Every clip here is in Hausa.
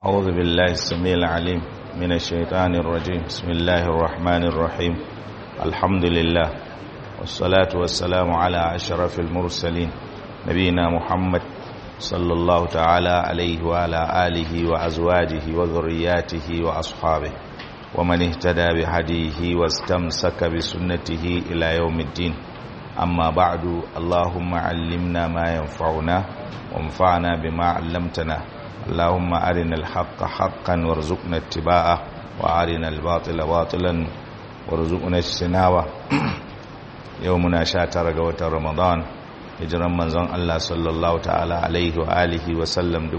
أعوذ بالله السميع العليم من الشيطان الرجيم بسم الله الرحمن الرحيم الحمد لله والصلاة والسلام على أشرف المرسلين نبينا محمد صلى الله تعالى عليه وعلى آله وأزواجه وذرياته وأصحابه ومن اهتدى بهديه واستمسك بسنته إلى يوم الدين أما بعد اللهم علمنا ما ينفعنا وانفعنا بما علمتنا اللهم أرنا الحق حقا وارزقنا اتباعه وأرنا الباطل باطلا وارزقنا اجتنابه يومنا شاتر قوة رمضان hijiran manzon Allah sallallahu ta'ala alaihi wa alihi wa sallam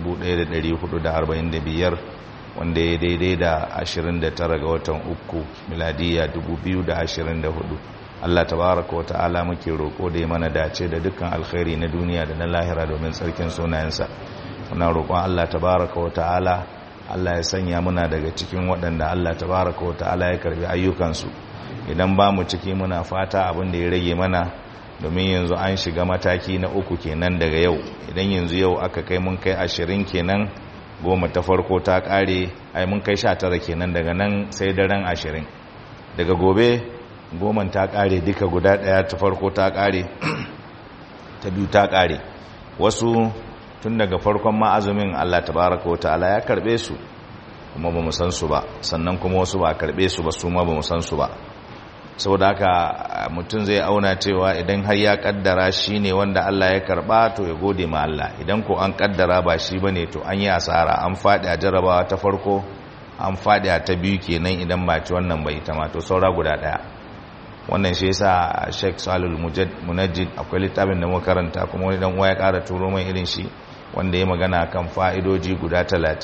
1445 wanda ya daidai da 29 ga watan uku miladiya 2024 Allah tabaraka wa ta'ala muke roko da ya mana dace da dukkan alkhairi na duniya da na lahira domin tsarkin sunayensa muna roƙon Allah tabaraka wa ta'ala Allah ya sanya muna daga cikin waɗanda Allah tabaraka wa ta'ala ya karbi ayyukansu idan ba mu ciki muna fata abin da ya rage mana domin yanzu an shiga mataki na uku kenan daga yau idan yanzu yau aka kai mun kai ashirin kenan goma ta farko ta kare ai mun kai sha tara kenan daga nan sai daren ashirin daga gobe goman ta kare duka guda daya ta farko ta kare ta biyu ta kare wasu tun daga farkon ma'azumin Allah tabaraka wa ta'ala ya karbe su kuma ba mu san su ba sannan kuma wasu ba karbe su ba su ma ba mu san su ba saboda haka mutum zai auna cewa idan har ya kaddara shi ne wanda Allah ya karba to ya gode ma Allah idan ko an kaddara ba shi ba ne to an yi asara an faɗi a jarabawa ta farko an faɗi a ta biyu kenan idan ba ci wannan bai ta to saura guda ɗaya wannan shi yasa Sheikh Salul Munajjid akwai littafin da muka karanta kuma wani dan uwa ya ƙara turo mai irin shi wanda ya magana kan fa'idoji guda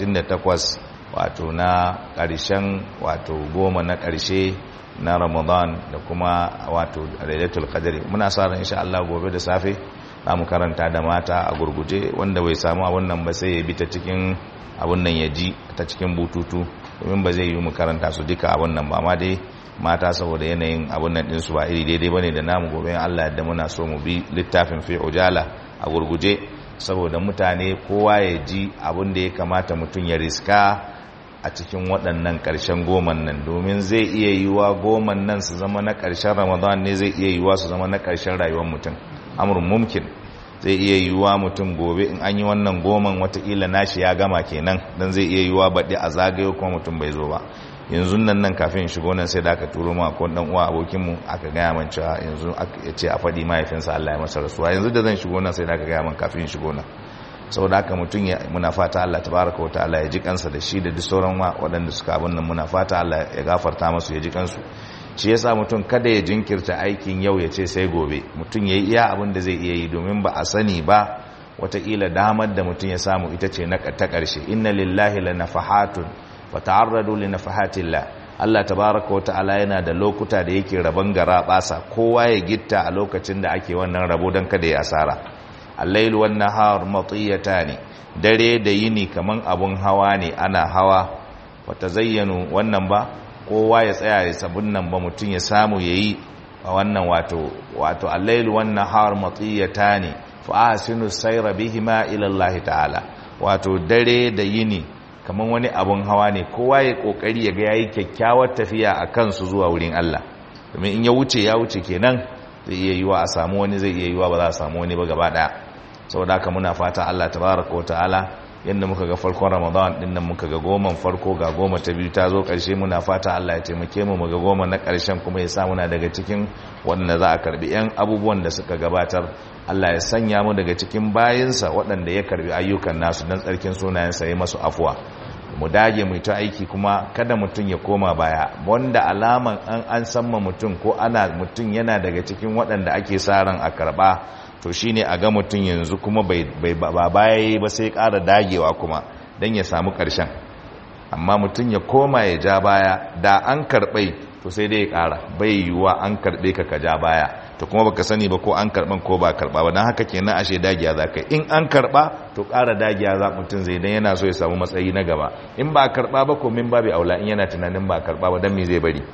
38 wato na ƙarshen wato goma na ƙarshe na ramadan da kuma wato lailatul qadri muna sa ran insha Allah gobe da safe za mu karanta da mata a gurguje wanda bai samu abun nan ba sai ya bi ta cikin abun nan ya ji ta cikin bututu domin ba zai yi mu karanta su duka abun nan ba ma dai mata saboda yanayin abun nan din su ba iri daidai bane da namu gobe in Allah yadda muna so mu bi littafin fi ujala a gurguje saboda mutane kowa ya ji abun da ya kamata mutum ya riska a cikin waɗannan ƙarshen goman nan domin zai iya yiwuwa goman nan su zama na ƙarshen ramadan ne zai iya yiwuwa su zama na ƙarshen rayuwar mutum amurin mumkin zai iya yiwuwa mutum gobe in an yi wannan goman watakila nashi ya gama kenan don zai iya yiwuwa baɗi a zagayo kuma mutum bai zo ba yanzu nan nan kafin shigo nan sai da aka turo ma ko dan uwa abokinmu aka gaya man cewa yanzu ya ce a faɗi mahaifinsa Allah ya masa rasuwa yanzu da zan shigo nan sai da aka gaya man kafin shigo nan saboda haka mutum ya muna fata Allah tabaraka wa ta'ala ya ji kansa da shi da duk sauran waɗanda suka abin nan muna fata Allah ya gafarta masu ya ji kansu shi yasa mutum kada ya jinkirta aikin yau ya ce sai gobe mutum ya yi iya abin da zai iya yi domin ba a sani ba wataƙila damar da mutum ya samu ita ce na ta ƙarshe inna lillahi la nafahatun fa ta'arradu li nafahatillah Allah tabaraka wa ta'ala yana da lokuta da yake rabon gara basa kowa ya gitta a lokacin da ake wannan rabo don kada ya asara al-lail wan nahar matiyatani dare da yini kaman abun hawa ne ana hawa wata zayyanu wannan ba kowa ya tsaya ya sabun nan ba mutun ya samu yayi a wannan wato wato al-lail wan nahar matiyatani fa asinu sayra bihima ila Allah ta'ala wato dare da yini kaman wani abun hawa ne kowa ya kokari ya ga yayi kyakkyawar tafiya akan su zuwa wurin Allah domin in ya wuce ya wuce kenan zai iya yiwa a samu wani zai iya yiwa ba za a samu wani ba gaba daya saboda haka muna fata Allah tabaraka wa ta'ala yanda muka ga farkon Ramadan din nan muka ga goman farko ga goma ta biyu ta zo karshe muna fata Allah ya taimake mu mu ga goma na karshen kuma ya sa muna daga cikin wanda za a karbi yan abubuwan da suka gabatar Allah ya sanya mu daga cikin bayinsa waɗanda ya karbi ayyukan nasu dan tsarkin sunayensa ya masu afuwa mu dage mu ta aiki kuma kada mutum ya koma baya wanda alaman an an samma mutum ko ana mutum yana daga cikin waɗanda ake sa ran a karba to shine a ga mutum yanzu kuma bai ba baya ba sai ƙara dagewa kuma don ya samu ƙarshen amma mutum ya koma ya ja baya da an karɓai to sai dai ya ƙara bai yiwuwa an karɓe ka ka ja baya to kuma baka sani ba ko an karɓan ko ba karɓa ba don haka kenan ashe dagiya za ka in an karɓa to ƙara dagiya za mutum zai dan yana so ya samu matsayi na gaba in ba karɓa ba ko min babu aula in yana tunanin ba karɓa ba don me zai bari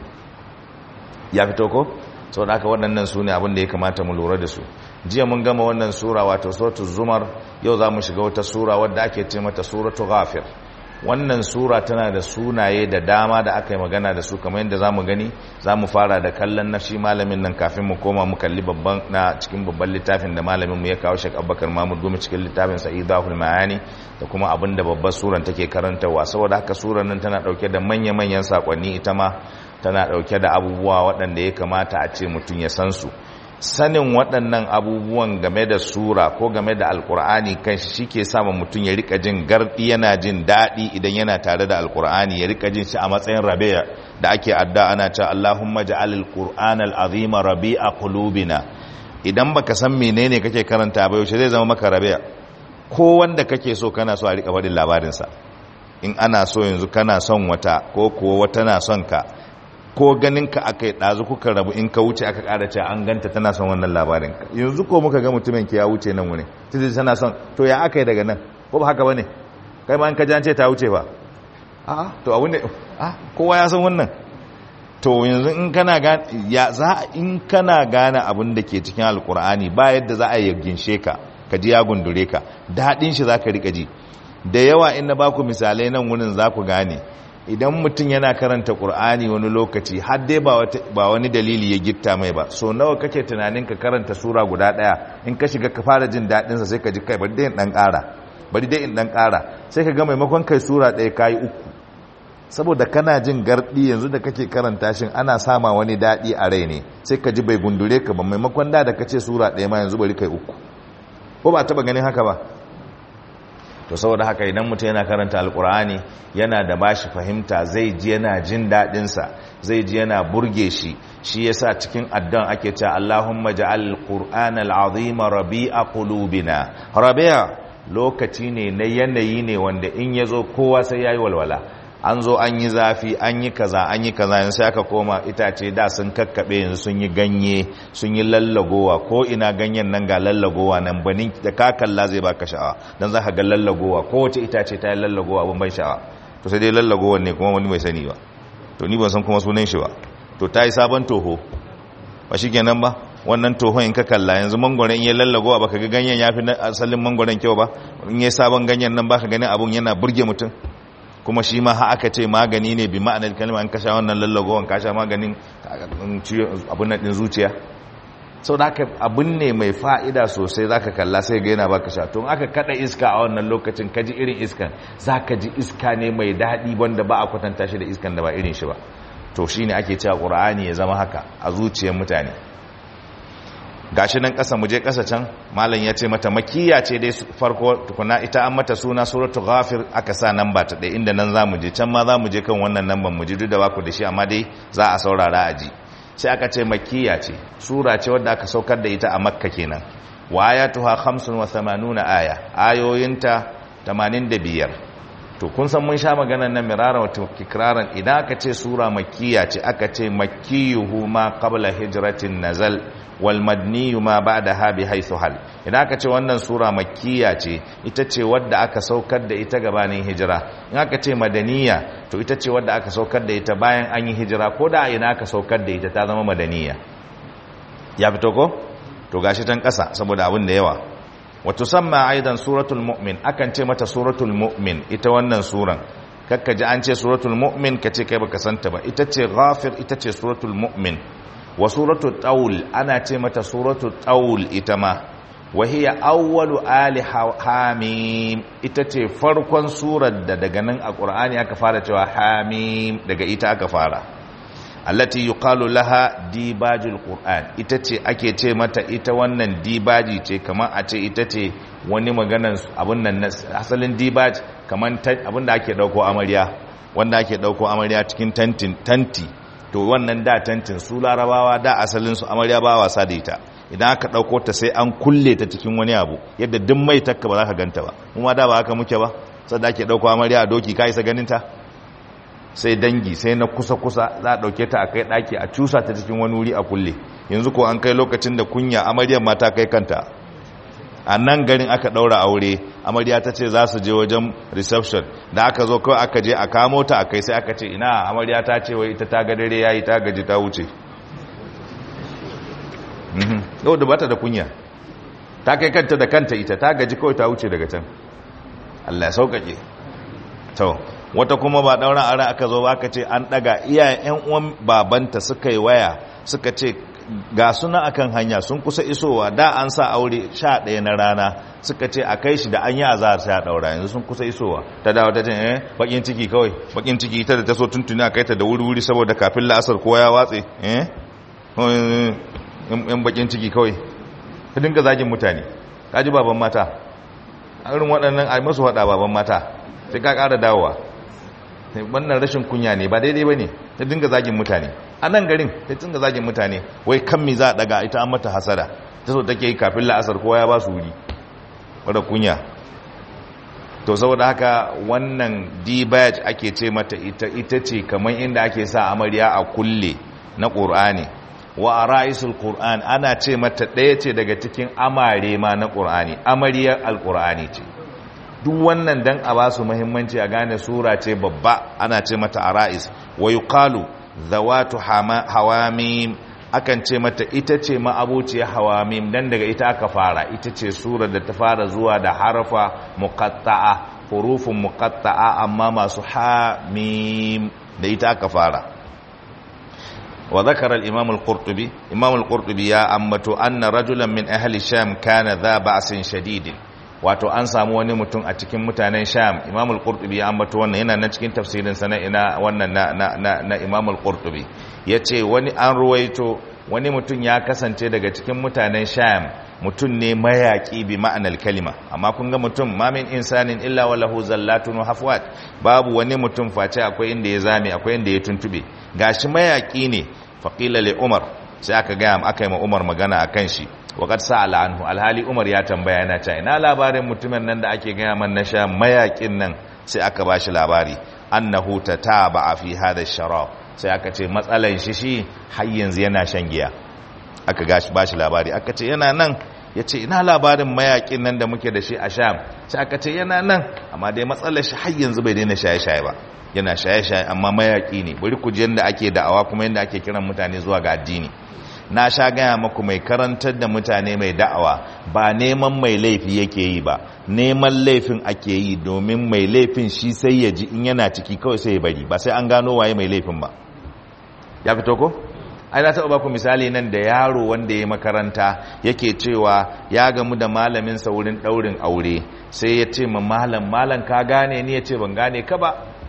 ya fito ko sau da aka waɗannan su ne abinda ya kamata mu lura da su jiya mun gama wannan sura wato suratul zumar yau za mu shiga wata sura wadda ake ce mata suratu ghafir wannan sura tana da sunaye da dama da aka yi magana da su kamar yadda za mu gani za mu fara da kallon na shi malamin nan kafin mu koma mu kalli babban na cikin babban littafin da malamin mu ya kawo shek abubakar mahmud gumi cikin littafin sa idahul ma'ani da kuma abin da babbar suran take karantarwa saboda haka suran nan tana dauke da manya-manyan sakonni ita ma tana dauke da abubuwa waɗanda ya kamata a ce mutum ya san su sanin waɗannan abubuwan game da sura ko game da alkur'ani kan shi ke sama mutum ya rika jin gardi yana jin daɗi idan yana tare da alkur'ani ya rika jin shi a matsayin rabi'a da ake adda ana cewa Allahumma ja'al alqur'an al'azima rabi'a qulubina idan baka san menene kake karanta ba yaushe zai zama maka rabi'a ko wanda kake so kana so a rika faɗin labarin sa in ana so yanzu kana son wata ko kuwa wata na son ka ko ganin ka aka yi ɗazu kuka rabu in ka wuce aka ƙara ce an ganta tana son wannan labarin yanzu ko muka ga mutumin ki ya wuce nan wuni titi tana son to ya aka yi daga nan ko ba haka bane kai ma in ka jance ta wuce ba a to abin da a kowa ya san wannan to yanzu in kana gane ya za in kana gane abin da ke cikin alkur'ani ba yadda za a yi ginshe ka ka ji ya gundure ka daɗin shi za ka riƙa ji da yawa in na baku misalai nan wurin za ku gane idan mutum yana karanta ƙur'ani wani lokaci har dai ba wani dalili ya gitta mai ba so nawa kake tunanin ka karanta sura guda ɗaya in ka shiga ka fara jin daɗinsa sai ka ji kai bari dai in ɗan ƙara bari dai in ɗan ƙara sai ka ga maimakon kai sura ɗaya ka yi uku saboda kana jin garɗi yanzu da kake karanta shin ana sama wani daɗi a rai ne sai ka ji bai gundure ka ba maimakon da da kace sura ɗaya ma yanzu bari kai uku ko ba taɓa ganin haka ba to saboda haka idan mutum yana karanta alkur'ani yana da bashi fahimta zai ji yana jin daɗinsa zai ji yana burge shi shi yasa cikin addan ake cewa Allahumma ja'al alqur'ana al'azima rabi'a qulubina rabi'a lokaci ne na yanayi ne wanda in yazo kowa sai yayi walwala an zo an yi zafi an yi kaza an yi kaza yanzu sai aka koma itace da sun kakkaɓe yanzu sun yi ganye sun yi lallagowa ko ina ganyen nan ga lallagowa nan banin da ka kalla zai baka sha'awa dan za ka ga lallagowa kowace itace ta yi lallagowa abin ban sha'awa to sai dai lallagowa ne kuma wani mai sani ba to ni ban san kuma sunan shi ba to ta yi sabon toho ba shi kenan ba wannan tohon in ka kalla yanzu mangwaron in ya lallagowa baka ga ganyen ya fi asalin mangwaron kyau ba in ya sabon ganyen nan baka ganin abun yana burge mutum kuma shi ma ha aka ce magani ne bi ma'anar kalma an kasha wannan lallagowan kasha maganin abin nan din zuciya sau da aka abin ne mai fa'ida sosai za ka kalla sai ga yana baka sha tun aka kada iska a wannan lokacin ka ji irin iskan za ka ji iska ne mai daɗi wanda ba a kwatanta shi da iskan da ba irin shi ba to shi ne ake cewa ƙura'ani ya zama haka a zuciyar mutane gashi nan ƙasa muje ƙasa can malam ya ce mata makiya ce dai farko tukuna ita an mata suna suratu ghafir aka sa nan ba ta ɗaya inda nan za mu je can ma za mu je kan wannan nan ban mu ji duk da baku da shi amma dai za a saurara a ji sai aka ce makiya ce sura ce wadda aka saukar da ita a makka kenan wa ayatuha 85 aya ayoyinta 85 to kun san mun sha maganar nan mirara wa tikraran idan aka ce sura makiya ce aka ce makiyuhu ma qabla hijratin nazal wal madniyu ma ba'daha bi haythu hal idan aka ce wannan sura makkiya ce ita ce wadda aka saukar da ita gabanin hijira in aka ce madaniya to ita ce wadda aka saukar da ita bayan an yi hijira ko da ina aka saukar da ita ta zama madaniya ya fito ko to gashi tan kasa saboda abin da yawa wa tusamma aidan suratul mu'min akan ce mata suratul mu'min ita wannan suran kakka ji an ce suratul mu'min kace kai baka santa ba ita ce ghafir ita ce suratul mu'min wa suratu taul ana ce mata suratu taul ita ma wa hiya awwalu ali hamim ita ce farkon surar da daga nan a qur'ani aka fara cewa hamim daga ita aka fara allati yuqalu laha dibajul qur'an ita ce ake ce mata ita wannan dibaji ce kamar a ce ita ce wani maganan abun nan asalin dibaj kamar abin da ake dauko amarya wanda ake dauko amarya cikin tantin tanti to wannan da tantin su larabawa da asalinsu amarya ba wasa da ita idan aka ɗauko ta sai an kulle ta cikin wani abu yadda duk mai takka ba za ka ganta ba kuma da ba haka muke ba sadda ake ɗauko amarya a doki ka isa ganinta sai dangi sai na kusa-kusa za a ɗauke ta a kai ɗaki a cusa ta cikin wani wuri a kulle yanzu ko an kai lokacin da kunya amaryar mata kai kanta a nan garin aka ɗaura aure amarya ta ce za su je wajen reception da aka zo kawai aka je a kamo ta a kai sai aka ce ina amarya ta ce wai ita ta ga dare yayi ta gaji ta wuce yau da bata da kunya ta kai kanta da kanta ita ta gaji kawai ta wuce daga can Allah ya sauƙaƙe to wata kuma ba ɗauran ara aka zo ba aka ce an ɗaga iyayen 'yan uwan babanta suka yi waya suka ce ga suna akan hanya sun kusa isowa da an sa aure sha ɗaya na rana suka ce a kai shi da an yi azahar sha ɗaura yanzu sun kusa isowa ta dawo ta ce eh bakin ciki kawai bakin ciki ita da ta so tuntuni a kai ta da wuri-wuri saboda kafin la'asar kowa ya watse eh yan bakin ciki kawai ka dinga zagin mutane ka ji baban mata irin waɗannan a masu haɗa baban mata sai ka ƙara dawowa wannan rashin kunya ne ba daidai ba ne ta dinga zagin mutane a nan garin ta dinga zagin mutane wai kan mi za a daga ita an mata hasada ta so take yi kafin la'asar kowa ya ba su wuri wadda kunya to saboda haka wannan dibaj ake ce mata ita ita ce kamar inda ake sa amarya a kulle na ƙur'ani wa a ra'isul ƙur'an ana ce mata ɗaya ce daga cikin amare ma na ƙur'ani amariyar alƙur'ani ce duk wannan dan a ba su muhimmanci a gane sura ce babba ana ce mata ara'is wa yuqalu zawatu hawamim akan ce mata ita ce ma'abuciyar hawamim dan daga ita aka fara ita ce sura da ta fara zuwa da harfa muqatta'a hurufun muqatta'a amma masu hamim da ita aka fara wa zakara al-imam al-qurtubi imam al-qurtubi ya ambato anna rajulan min ahli sham kana dha ba'sin shadidin wato an samu wani mutum a cikin mutanen sham imam al-qurtubi ya ambato wannan yana na cikin tafsirin sa na ina wannan na na na, na imam al-qurtubi yace wani an ruwaito wani mutum ya kasance daga cikin mutanen sham mutum ne mayaki bi ma'anar kalima amma kun ga mutum ma min insanin illa wa lahu zallatun wa hafwat babu wani mutum face akwai inda ya zame akwai inda ya tuntube gashi mayaki ne faqila li umar sai aka ga aka yi ma umar magana akan shi waƙar sa'ala anhu alhali umar ya tambaya yana cewa ina labarin mutumin nan da ake gaya man na sha mayakin nan sai aka bashi labari annahu tataba fi hada sharab sai aka ce matsalan shi shi har yanzu yana shan giya aka gashi bashi labari aka ce yana nan ya ce ina labarin mayakin nan da muke da shi a sham sai aka ce yana nan amma dai matsalar shi har yanzu bai daina shaye-shaye ba yana shaye-shaye amma mayaki ne bari ku ji yadda ake da'awa kuma yadda ake kiran mutane zuwa ga addini na sha gaya maku mai karantar da mutane mai da'awa ba neman mai laifi yake yi ba neman laifin ake yi domin mai laifin shi sai ya ji in yana ciki kawai sai ya bari ba sai an gano waye mai laifin ba ya fito ko ai na taɓa baku misali nan da yaro wanda ya makaranta yake cewa ya gamu da malamin sa wurin ɗaurin aure sai ya ce ma malam malam ka gane ni ya ce ban gane ka ba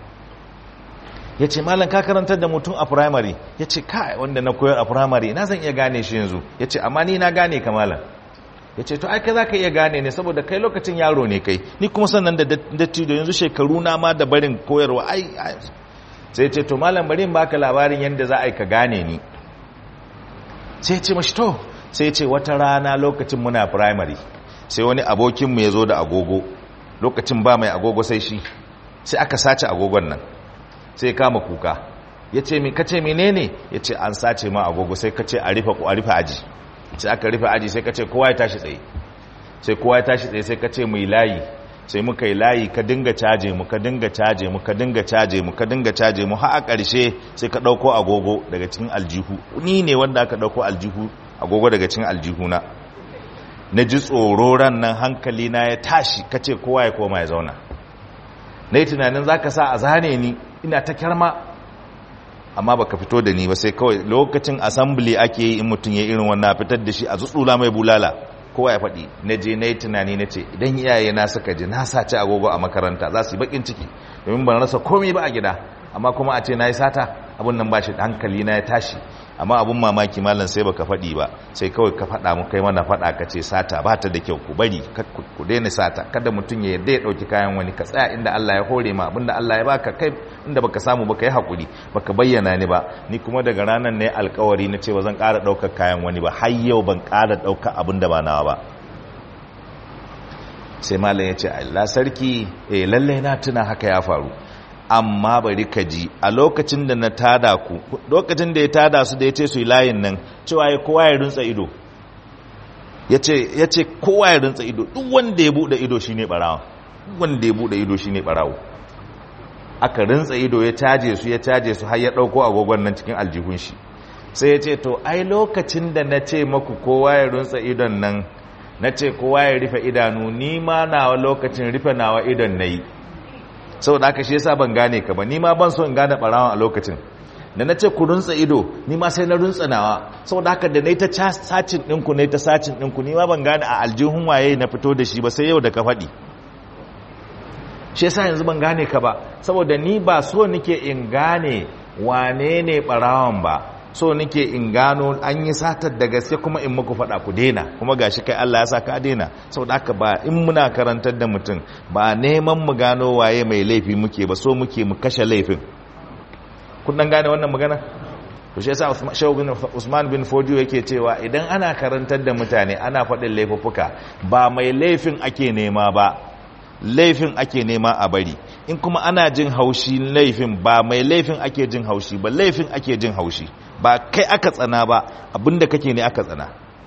ya ce malam ka karantar da mutum a firamare ya ce kai wanda na koyar a firamare na zan iya gane shi yanzu ya ce amma ni na gane ka malam ya ce to ai kai za ka iya gane ne saboda kai lokacin yaro ne kai ni kuma sannan da dattijo yanzu shekaru na ma da barin koyarwa ai sai ce to malam bari in baka labarin yadda za a yi ka gane ni sai ce mashi to sai ce wata rana lokacin muna firamare sai wani abokinmu ya zo da agogo lokacin ba mai agogo sai shi sai aka sace agogon nan sai kama kuka ya ce mi kace menene ya ce an sace ma agogo sai kace a rufe a rufe aji sai aka rufe aji sai kace kowa ya tashi tsaye sai kowa ya tashi tsaye sai kace mu yi layi sai muka yi layi ka dinga caje mu ka dinga caje mu ka dinga caje mu ka dinga caje mu har a ƙarshe sai ka ɗauko agogo daga cikin aljihu ni ne wanda aka ɗauko aljihu agogo daga cikin aljihu na na ji tsoro ran nan hankali na ya tashi kace kowa ya koma ya zauna na yi tunanin za ka sa a zane ni ina ta kyarma amma baka fito da ni ba sai kawai lokacin assembly ake yi in mutum ya irin wannan fitar da shi a tsutsula mai bulala kowa ya faɗi na je na yi tunani na ce idan iyaye na suka ji na sace agogo a makaranta za su yi bakin ciki domin ban rasa komai ba a gida amma kuma a ce na yi sata abin nan ba shi hankali na ya tashi amma abin mamaki malam sai baka faɗi ba sai kawai ka faɗa mu kai mana faɗa ka ce sata ba ta da kyau ku bari ku daina sata kada mutum ya yarda ya ɗauki kayan wani ka tsaya inda Allah ya hore ma abinda Allah ya baka kai inda baka samu baka yi hakuri baka bayyana ni ba ni kuma daga ranar ne alkawari na cewa zan ƙara ɗaukar kayan wani ba har yau ban ƙara ɗaukar abin da ba nawa ba sai malam ya ce Allah sarki eh lallai na tuna haka ya faru amma bari ka ji a lokacin da na tada ku lokacin da ya tada su da ya ce su yi layin nan cewa ya kowa ya rinsa ido ya ce kowa ya rinsa ido duk wanda ya buɗe ido shi ne ɓarawa wanda ya buɗe ido shi ne ɓarawo aka rinsa ido ya caje su ya caje su har ya ɗauko agogon nan cikin aljihun shi sai ya ce to ai lokacin da na ce maku kowa ya rinsa idon nan na ce kowa ya rufe idanu ni ma nawa lokacin rufe nawa idon na yi saboda haka shi yasa ban gane ka ba ni ma ban so in gane barawan a lokacin da na ce ku runtsa ido ni ma sai na runtsa nawa saboda haka da nayi ta sacin ɗinku nayi ta sacin ɗinku ni ma ban gane a aljihun waye na fito da shi ba sai yau da ka faɗi shi yasa yanzu ban gane ka ba saboda ni ba so nike in gane wane ne barawan ba so nike in gano an yi satar da gaske kuma in muku faɗa ku daina kuma gashi kai Allah ya sa ka daina saboda haka ba in muna karantar da mutum ba neman mu gano waye mai laifi muke ba so muke mu kashe laifin kun dan gane wannan magana to shi yasa Usman bin Fodiyo yake cewa idan ana karantar da mutane ana faɗin laifuffuka ba mai laifin ake nema ba laifin ake nema a bari in kuma ana jin haushi laifin ba mai laifin ake jin haushi ba laifin ake jin haushi ba kai aka tsana ba abinda kake ne aka tsana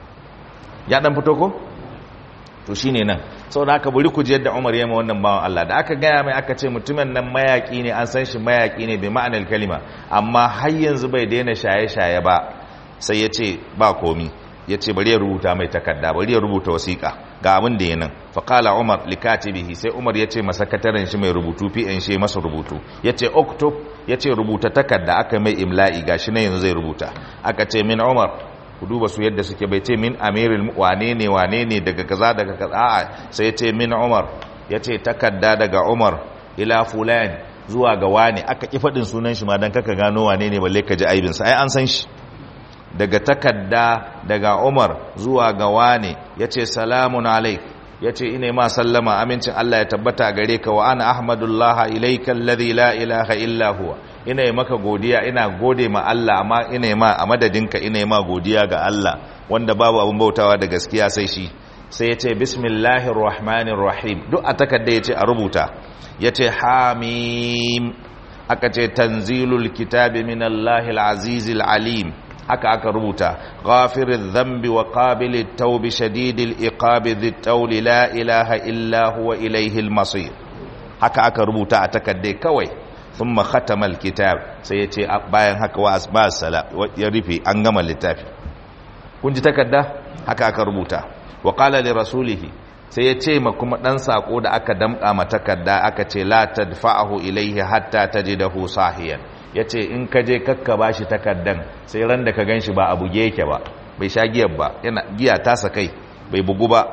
ya dan fito ko to shine nan saboda haka bari ku ji yadda Umar ya ma wannan bawan Allah da aka gaya mai aka ce mutumin nan mayaki ne an san shi mayaki ne bi ma'anar kalima amma har yanzu bai daina shaye-shaye ba sai ya ce ba komi ya ce bari ya rubuta mai takarda bari ya rubuta wasiƙa ga abin da ya nan faƙala umar likatibihi sai umar ya ce masakataren shi mai rubutu fi shi masa rubutu ya ce oktob ya ce rubuta takarda aka mai imla'i ga shi na yanzu zai rubuta aka ce min umar ku duba su yadda suke bai ce min amiril wane ne wane ne daga kaza daga kaza a'a sai ya ce min umar ya ce takarda daga umar ila fulan zuwa ga wane aka ki faɗin sunan shi ma dan kaka gano wane ne balle ka ji aibinsa ai an san shi daga takadda daga Umar zuwa ga wane yace salamun alaik yace ina ma sallama amincin Allah ya tabbata gare ka wa ana ahmadullah ilayka alladhi la ilaha illa huwa ina maka godiya ina gode ma Allah amma ina ma a madadinka ina ma godiya ga Allah wanda babu abun bautawa da gaskiya sai shi sai yace bismillahir rahmanir rahim duk a takadda yace a rubuta yace hamim aka ce tanzilul kitabi minallahil azizil alim haka aka rubuta ghafirin dhanbi wa qabilit tawbi shadidil iqabi dhit tawli la ilaha illa huwa ilayhil masir haka aka rubuta a takaddai kawai thumma khatama alkitab sai yace bayan haka wa asba sala ya rufe an gama littafi kun ji takadda haka aka rubuta wa qala li rasulihi sai ya ce ma kuma dan sako da aka damka ma takadda aka ce la tadfa'ahu ilayhi hatta tajidahu sahiyan ya ce in ka je kakka ba shi takardan sai ran da ka gan shi ba a buge yake ba bai sha giyar ba yana giya tasa kai bai bugu ba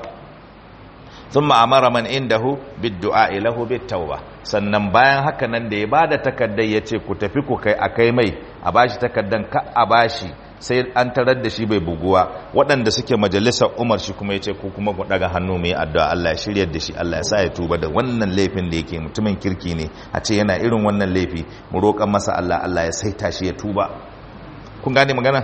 sun ma'amara man indahu biddu'a ilahu bittauba sannan bayan haka nan da ya ba da takardar ya ce ku tafi ku kai a kai mai a ba shi takardan ka a ba shi sai an tarar da shi bai buguwa waɗanda suke majalisar umar shi kuma ya ce ku kuma ku ɗaga hannu mai addu'a Allah ya shirya da shi Allah ya sa ya tuba da wannan laifin da yake mutumin kirki ne a ce yana irin wannan laifi mu roƙan masa Allah Allah ya saita shi ya tuba kun gane magana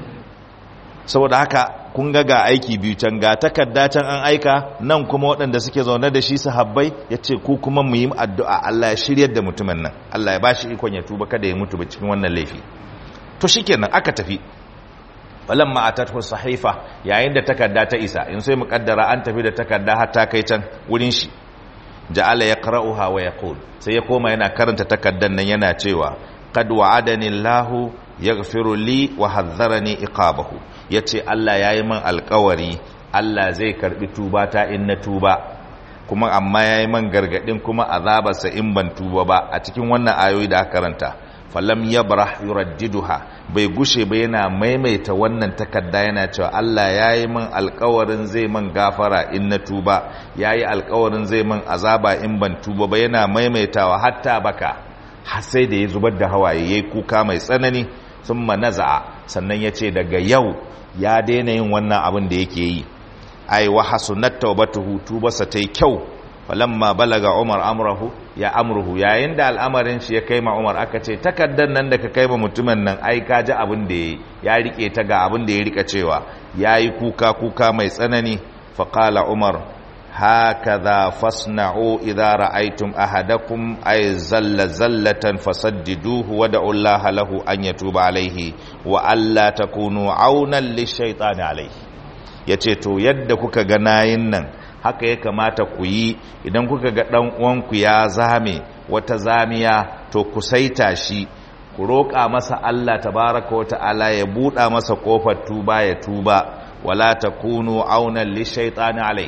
saboda haka kun ga ga aiki biyu can ga takarda can an aika nan kuma waɗanda suke zaune da shi sahabbai ya ce ku kuma mu yi addu'a Allah ya shiryar da mutumin nan Allah ya ba shi ikon ya tuba kada ya mutu ba cikin wannan laifi to shikenan aka tafi falamma atatu sahifa yayin da takarda ta isa in sai mukaddara an tafi da takarda har ta kai can wurin shi ja'ala yaqra'uha wa yaqul sai ya koma yana karanta takardan nan yana cewa qad wa'adani Allahu yaghfiru li wa hadharani iqabahu yace Allah yayi min alƙawari Allah zai karbi tuba ta in na tuba kuma amma yayi min gargadin kuma azabarsa in ban tuba ba a cikin wannan ayoyi da aka karanta falam yabrah yuraddiduha bai gushe ba yana maimaita wannan takarda yana cewa Allah yayi min alƙawarin zai min gafara in na tuba yayi alƙawarin zai min azaba in ban tuba ba yana maimaitawa hatta baka har sai da ya zubar da hawaye yayi kuka mai tsanani thumma naza'a sannan yace daga yau ya daina yin wannan abin da yake yi ai wa hasunat tawbatuhu tubasa tai kyau falamma balaga umar amrahu ya amruhu yayin da al'amarin shi ya kai ma umar aka ce takaddan nan da ka kai ma mutumin nan ai ka ji abin da ya rike ta ga abin da ya rika cewa yayi kuka kuka mai tsanani fa qala umar hakaza fasna'u idza ra'aytum ahadakum ay zalla zallatan fasaddiduhu wa da'u Allah lahu an yatuba alayhi wa alla takunu aunan lishaytani alayhi yace to yadda kuka ga nayin nan haka ya kamata ku yi idan kuka ga ɗan uwanku ya zame wata zamiya to ku saita shi ku roƙa masa Allah tabaraka wa ta'ala ya buɗa masa ƙofar tuba ya tuba wala takunu aunan lishaytani alai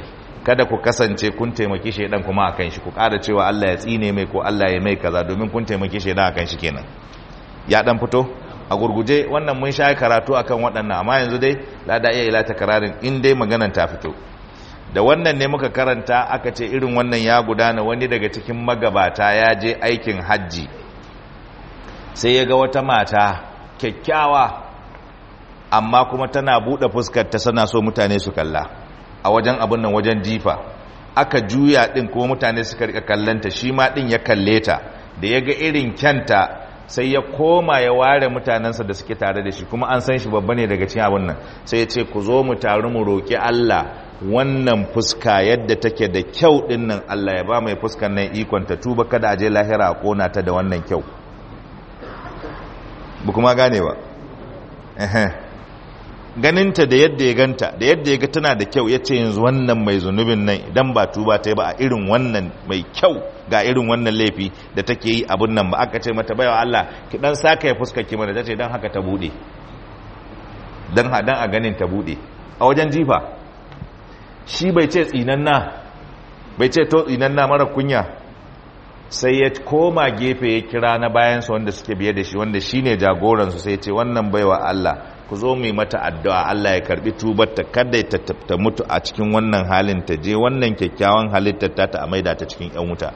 kada ku kasance kun taimaki shaidan kuma akan shi ku ƙara cewa Allah ya tsine mai ko Allah ya mai kaza domin kun taimaki shaidan akan shi kenan ya dan fito a gurguje wannan mun sha karatu akan waɗannan amma yanzu dai la da iya ila takararin in dai maganan ta fito da wannan ne muka karanta aka ce irin wannan ya gudana wani daga cikin magabata ya je aikin hajji sai ya ga wata mata kyakkyawa amma kuma tana buɗe fuskar ta sana so mutane su kalla a wajen abin nan wajen jifa aka juya ɗin kuma mutane suka rika kallanta shi ma ɗin ya kalle ta da ya ga irin kyanta sai ya koma ya ware mutanensa da suke tare da shi kuma an san shi babba ne daga cikin abin nan sai ya ce ku zo mu taru mu roƙi Allah wannan fuska yadda take da kyau ɗin nan Allah ya ba mai fuskan nan ikon ta tuba kada a je lahira a kona ta da wannan kyau ba kuma gane ba ganinta da yadda ya ganta da yadda ya ga tana da kyau ya ce yanzu wannan mai zunubin nan idan ba tuba ta yi ba a irin wannan mai kyau ga irin wannan laifi da take yi abin nan ba aka ce mata baiwa Allah ki dan saka ya fuskar ki mana tace dan haka ta bude dan hadan a ganin ta bude a wajen jifa shi bai ce tsinanna bai ce to tsinanna mara kunya sai ya koma gefe ya kira na bayansa wanda suke biye da shi wanda shine jagoransu sai ya ce wannan baiwa Allah ku zo mu yi mata addu'a Allah ya karbi tubarta kada ta ta mutu a cikin wannan halin ta je wannan kyakkyawan halittar ta ta maida ta cikin yan wuta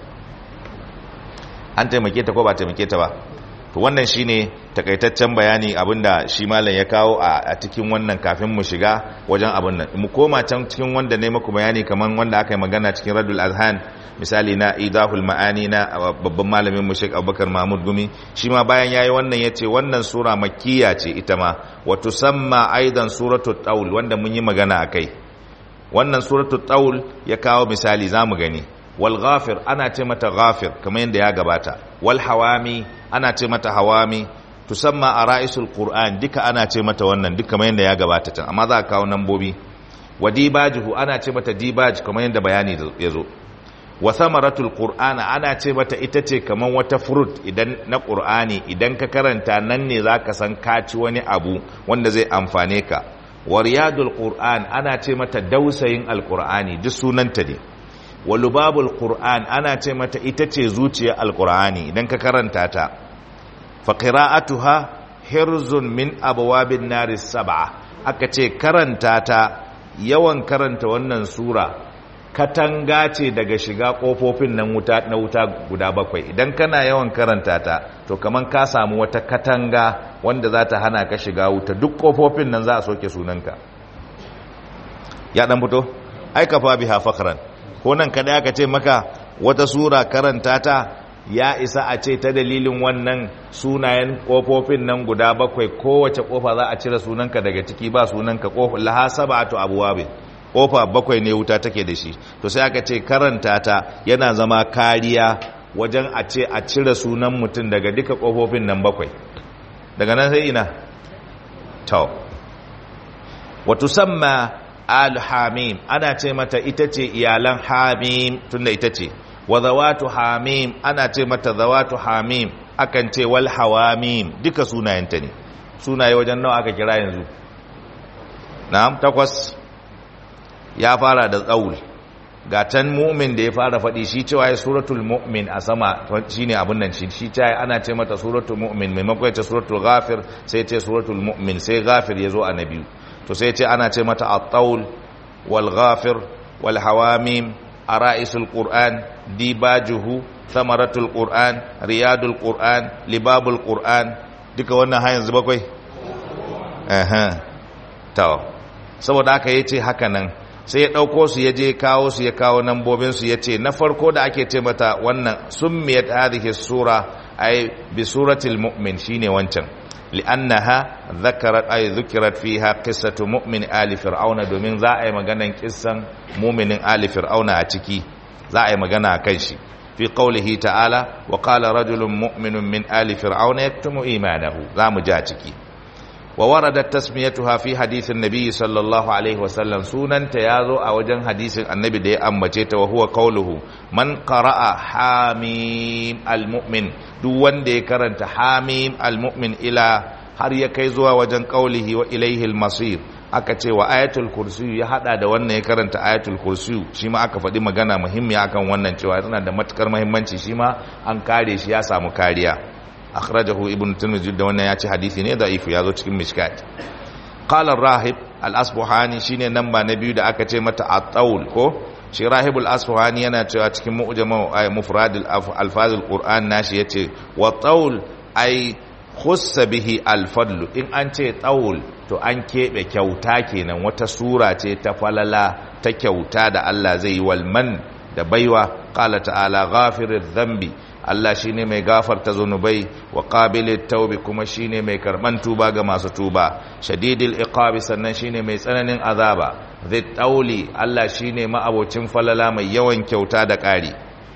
an taimake ta ko ba taimake ta ba to wannan shine takaitaccen bayani abinda shi malam ya kawo a cikin wannan kafin mu shiga wajen abin nan mu koma can cikin wanda ne muku bayani kaman wanda aka yi magana cikin Radul Azhan misali na Idahul Ma'ani na babban malamin mu Sheikh Abubakar Mahmud Gumi shi ma bayan yayi wannan yace wannan sura makkiya ce ita ma wa tusamma aidan suratul taul wanda mun yi magana akai wannan suratul taul ya kawo misali zamu gani wal ghafir ana ce mata ghafir kamar yadda ya gabata wal hawami ana ce mata hawami tusamma ara'isul qur'an duka ana ce mata wannan duka kamar yadda ya gabata can amma za ka kawo nambobi wa dibajuhu ana ce mata dibaj kamar yadda bayani ya zo wa samaratul qur'ana ana ce mata ita ce kamar wata fruit idan na qur'ani idan ka karanta nan ne zaka san ka ci wani abu wanda zai amfane ka wa riyadul qur'an ana ce mata dausayin alqur'ani duk sunanta ne wa lubabul qur'an ana ce mata ita ce zuciyar alqur'ani idan ka karanta ta fa qira'atuha hirzun min abwabin naris sab'a aka ce karanta ta yawan karanta wannan sura katanga ce daga shiga kofofin nan wuta na wuta guda bakwai idan kana yawan karanta ta to kaman ka samu wata katanga wanda za ta hana ka shiga wuta duk kofofin nan za a soke sunanka ya dan fito ai kafa biha fakhran ko nan kada aka ce maka wata sura karanta ta ya isa a ce ta dalilin wannan sunayen kofofin nan guda bakwai kowace kofa za a cire sunanka daga ciki ba sunanka kofa laha sab'atu abwabin kofa bakwai ne wuta take da shi to sai aka ce karanta ta yana zama kariya wajen a ce a cire sunan mutum daga duka kofofin nan bakwai daga nan sai ina to wato samma al-hamim ana ce mata ita ce iyalan hamim tunda ita ce wa zawatu hamim ana ce mata zawatu hamim akan ce wal hawamim duka sunayenta ne sunaye wajen nawa aka kira yanzu na'am takwas ya fara da tsaul ga can mu'min da ya fara faɗi shi cewa ya suratul mu'min a sama shine abin nan shi shi cewa ana ce mata suratul mu'min maimakon ce suratul ghafir sai ce suratul mu'min sai ghafir ya zo a na biyu to sai ce ana ce mata at-taul wal ghafir wal hawamim ara'isul qur'an dibajuhu thamaratul qur'an riyadul qur'an libabul qur'an duka wannan har yanzu bakwai eh to saboda haka yace haka nan sai ya ɗauko su ya je kawo su ya kawo nambobinsu ya ce na farko da ake ce mata wannan summiyat hadhihi sura ay bi suratil mu'min shine wancan li'annaha dhakarat ay dhukirat fiha qissatu mu'min ali fir'auna domin za a yi maganan kissan mu'minin ali fir'auna a ciki za a yi magana a kan shi fi qawlihi ta'ala wa qala rajulun mu'minun min ali fir'auna yaktumu imanahu za mu ja ciki ووردت تسميتها في حديث النبي صلى الله عليه وسلم سنن تيازو a wajen hadisin annabi da ya ambace ta wa huwa qawluhu man qara'a hamim almu'min duk wanda ya karanta hamim almu'min ila har ya kai zuwa wajen qawlihi wa ilayhi almasir aka ce wa ayatul kursiyu ya hada da wannan ya karanta ayatul kursiyu shi ma aka faɗi magana muhimmiya akan wannan cewa tana da matukar muhimmanci shi ma an kare shi ya samu kariya akhrajahu ibn tirmidhi da wannan ya ce hadisi ne da'if ya zo cikin mishkat qala rahib al-asbuhani shine namba na biyu da aka ce mata at-tawl ko shi rahibul asbuhani yana cewa cikin mu'jam mufrad al-alfaz al-qur'an nashi yace wa tawl ai khussa bihi al-fadl in an ce tawl to an keɓe kyauta kenan wata sura ce ta falala ta kyauta da Allah zai yi walman da baiwa qala ta'ala ghafiriz dhanbi Allah shine mai gafarta zunubai wa qabilit taubi kuma shine mai karban tuba ga masu tuba shadidil iqabi sannan shine mai tsananin azaba zai tauli Allah shine ma'abocin falala mai yawan kyauta da ƙari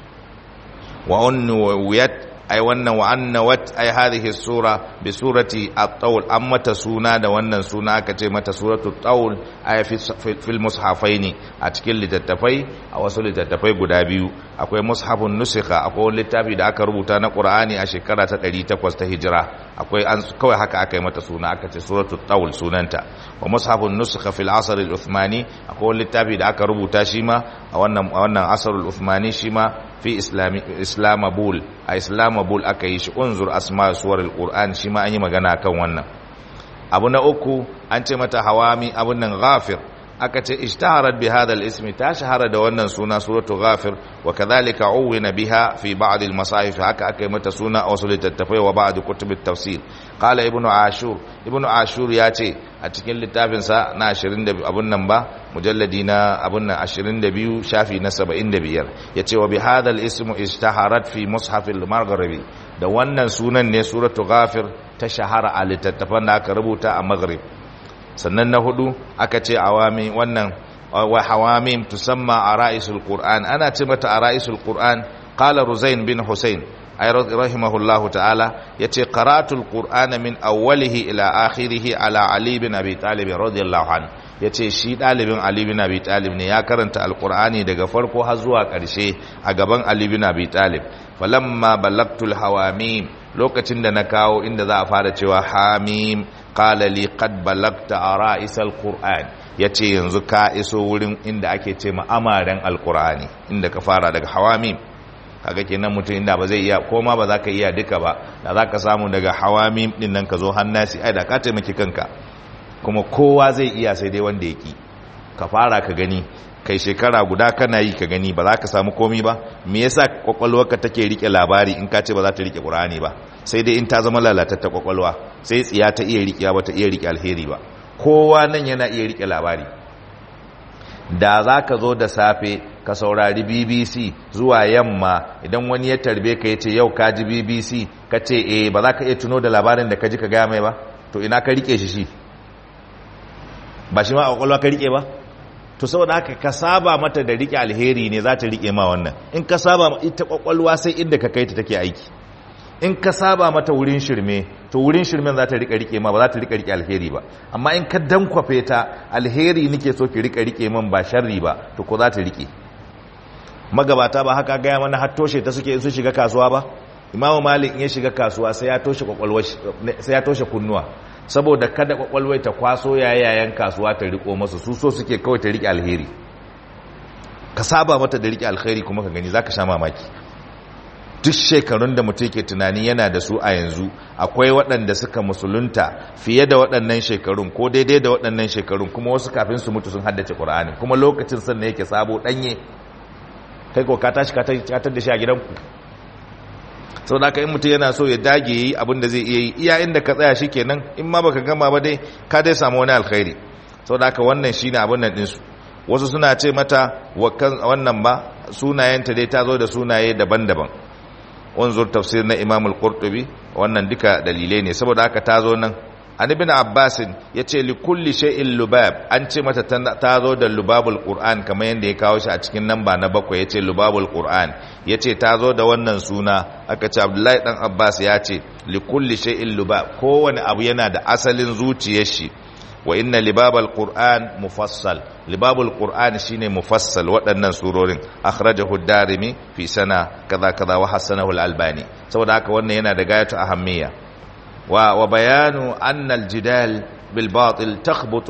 wa unwiyat ai wannan wa annawat ai hadhihi sura bi surati at-tawl amma ta suna da wannan suna aka ce mata suratul tawl ai fil mushafaini a cikin littattafai a wasu littattafai guda biyu akwai mushafun nusikha akwai littafi da aka rubuta na qur'ani a shekara ta 800 ta hijira akwai an kawai haka aka yi mata suna aka ce suratul tawl sunanta wa mushafun nusikha fil asr al-uthmani akwai littafi da aka rubuta shi ma a wannan a wannan asr al-uthmani shi ma fi islami islamabul a islamabul aka yi shi unzur asma suwar al-qur'an shi ma an yi magana kan wannan abu na uku an ce mata hawami abun nan ghafir aka ce ishtaharat bi hadha al-ism ta shahara da wannan suna suratu ghafir wa kadhalika uwina biha fi ba'd al-masahif haka aka yi mata suna a wasu littattafai wa ba'd kutub at-tafsir qala ibnu ashur ibnu ashur ya ce a cikin littafin sa na 20 abun nan ba mujalladi na abun nan 22 shafi na 75 yace wa bi hadha al-ism ishtaharat fi mushaf al-maghribi da wannan sunan ne suratu ghafir ta shahara a littattafan da aka rubuta a maghrib sannan na hudu aka ce awami wannan wa hawamim tusamma ara'isul qur'an ana ce mata ara'isul qur'an qala ruzain bin husayn ay rahimahullahu ta'ala yace qara'atul qur'ana min awwalihi ila akhirih ala ali bin abi talib radiyallahu anhu yace shi dalibin ali bin abi talib ne ya karanta alqur'ani daga farko har zuwa karshe a gaban ali bin abi talib falamma balagtul hawamim lokacin da na kawo inda za a fara cewa hamim qala li qad balagta ara'isal qur'an yace yanzu ka iso wurin inda ake ce ma amaren alqur'ani inda ka fara daga hawamim kaga kenan mutum inda ba zai iya koma ba za ka iya duka ba da za ka samu daga hawamim din nan ka zo hannasi ai da ka taimaki kanka kuma kowa zai iya sai dai wanda ya ki ka fara ka gani kai shekara guda kana yi ka gani ba za ka samu komi ba me yasa kwakwalwarka take rike labari in ka ce ba za ta rike qur'ani ba sai dai in ta zama lalatatta kwakwalwa sai tsiya ta iya rike ba ta iya rike alheri ba kowa nan yana iya rike labari da za ka zo da safe ka saurari bbc zuwa yamma idan wani ya tarbe ka ya ce yau ka ji bbc ka ce eh ba za ka iya tuno da labarin da ka ji ka gaya mai ba to ina ka rike shi shi ba shi ma a kwakwalwa ka rike ba to saboda haka ka saba mata da rike alheri ne za ta rike ma wannan in ka saba ita kwakwalwa sai inda ka kai ta take aiki in ka saba mata wurin shirme to wurin shirmen za ta rika rike ma ba za ta rika rike alheri ba amma in ka dankwafe ta alheri nake so ki rika rike man ba sharri ba to ko za ta rike magabata ba haka gaya mana har toshe ta suke in su shiga kasuwa ba imamu malik in ya shiga kasuwa sai ya toshe kwakwalwa sai ya toshe kunnuwa saboda kada kwakwalwai ta kwaso yayayen kasuwa ta riko masu su so suke kawai ta rike alheri ka saba mata da rike alheri kuma ka gani zaka sha mamaki duk shekarun da mutum ke tunani yana da su a yanzu akwai waɗanda suka musulunta fiye da waɗannan shekarun ko daidai da waɗannan shekarun kuma wasu kafin su mutu sun haddace ƙur'ani kuma lokacin sannan yake sabo ɗanye kai ko ka tashi ka tar da shi a gidanku sau da aka yi mutum yana so ya dage yi abin da zai iya yi iya inda ka tsaya shi kenan in ma baka gama ba dai ka dai samu wani alkhairi sau da aka wannan shi ne abin nan ɗinsu wasu suna ce mata wannan ba sunayenta dai ta zo da sunaye daban-daban wanzur tafsir na imam al-qurtubi wannan duka dalilai ne saboda haka ta zo nan an ibn abbas yace li kulli shay'in lubab an ce mata ta zo da lubabul qur'an kamar yanda ya kawo shi a cikin namba na bakwai yace lubabul qur'an yace ta zo da wannan suna aka ce abdullahi dan abbas ya ce li kulli shay'in lubab kowane abu yana da asalin zuciyar shi wa inna libabal qur'an mufassal libabul qur'an shine mufassal waɗannan surorin akhrajahu ad-darimi fi sana kaza kaza wa hasanahu al-albani saboda haka wannan yana da gayatu ahammiya wa wa bayanu anna al-jidal bil batil takhbutu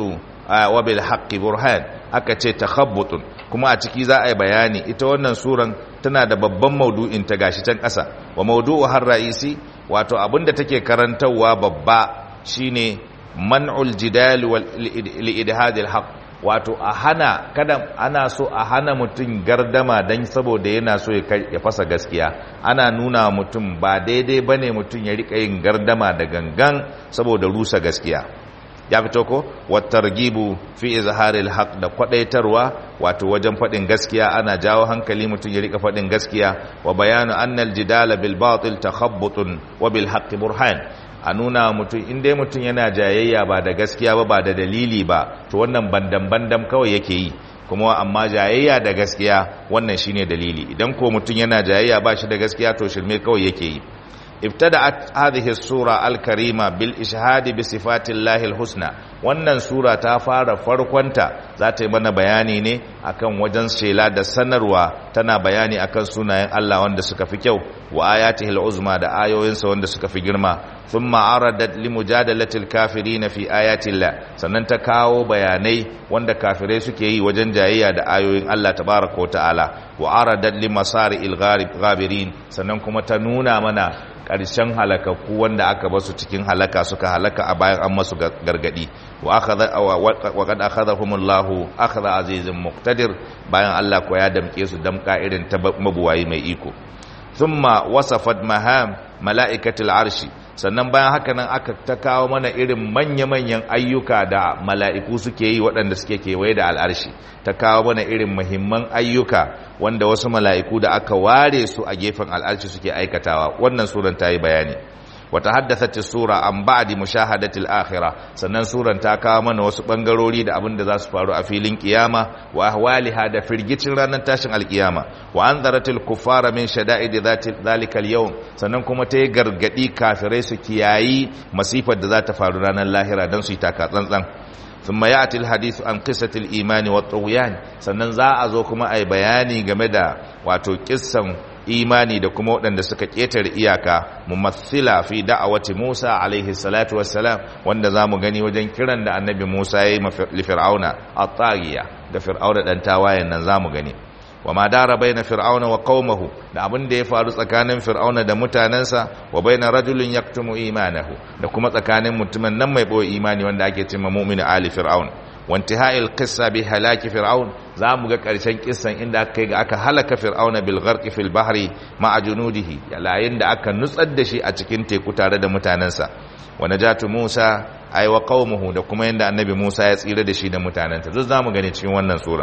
wa bil haqqi burhan aka ce takhabbutun kuma a ciki za a yi bayani ita wannan suran tana da babban maudu'in ta gashi can ƙasa wa maudu'u har ra'isi wato abinda take karantarwa babba shine man'ul jidal wal li'idhadil haqq wato a hana kada ana so a hana mutum gardama dan saboda yana so ya fasa gaskiya ana nuna mutum ba daidai bane mutum ya rika yin gardama da gangan saboda rusa gaskiya ya fito ko watargibu fi izharil haq da kwadaitarwa wato wajen fadin gaskiya ana jawo hankali mutum ya rika fadin gaskiya wa bayanu annal jidala bil batil takhabbutun wa bil haqqi burhan a nuna mutum in dai mutum yana jayayya ba da gaskiya ba ba da dalili ba to wannan bandam bandam kawai yake yi kuma amma jayayya da gaskiya wannan shine dalili idan ko mutum yana jayayya ba shi da gaskiya to shirme kawai yake yi ابتدأت هذه السورة الكريمة بالإشهاد بصفات الله الحسنى wannan sura ta fara farkonta za ta yi mana bayani ne akan wajen shela da sanarwa tana bayani akan sunayen Allah wanda suka fi kyau wa ayatihil uzma da ayoyinsa wanda suka fi girma thumma aradat limujadalatil kafirin fi ayatillah sannan ta kawo bayanai wanda kafirai suke yi wajen jayayya da ayoyin Allah tabaaraka wa ta'ala wa aradat limasari'il ghabirin sannan kuma ta nuna mana ƙarshen halakakku wanda aka basu cikin halaka suka halaka a bayan an masu gargadi wa qad akhadhahumullahu akhadha azizin muqtadir bayan Allah ko ya damke su damka irin ta mabuwayi mai iko thumma wasafat maham mala'ikatul arshi sannan bayan haka nan aka ta kawo mana irin manya-manyan ayyuka da mala'iku suke yi waɗanda suke kewaye da al'arshi ta kawo mana irin muhimman ayyuka wanda wasu mala'iku da aka ware su a gefen al'arshi suke aikatawa wannan suran ta yi bayani wata haddasa sura an ba'di mushahadatil akhira sannan suran ta kawo mana wasu bangarori da abin da za su faru a filin kiyama wa ahwaliha da firgicin ranar tashin alkiyama wa anzaratil kuffara min shada'id zalikal yawm sannan kuma ta yi gargadi kafirai su kiyayi masifar da za ta faru ranar lahira don su yi taka tsantsan ثم ياتي الحديث عن قصه الايمان والطغيان sannan za a zo kuma ai bayani game da wato kissan imani da kuma waɗanda suka ƙetare iyaka mumathila fi da'awati Musa alaihi salatu wassalam wanda zamu gani wajen kiran da annabi Musa ya yi li fir'auna at-taghiya da fir'auna dan tawayen nan zamu gani wa ma dara baina fir'auna wa qaumahu da abin da ya faru tsakanin fir'auna da mutanensa wa baina rajulin yaktumu imanahu da kuma tsakanin mutumin nan mai boye imani wanda ake cewa mu'minu ali fir'aun wa intihai al-qissa bi halaki fir'aun zamu ga karshen kissan inda aka kai ga aka halaka fir'auna bil gharqi fil bahri ma'a junudihi yayin da aka nutsar da shi a cikin teku tare da mutanensa wa najatu musa ay wa qaumuhu da kuma yanda annabi musa ya tsira da shi da mutanensa duk zamu gani cikin wannan sura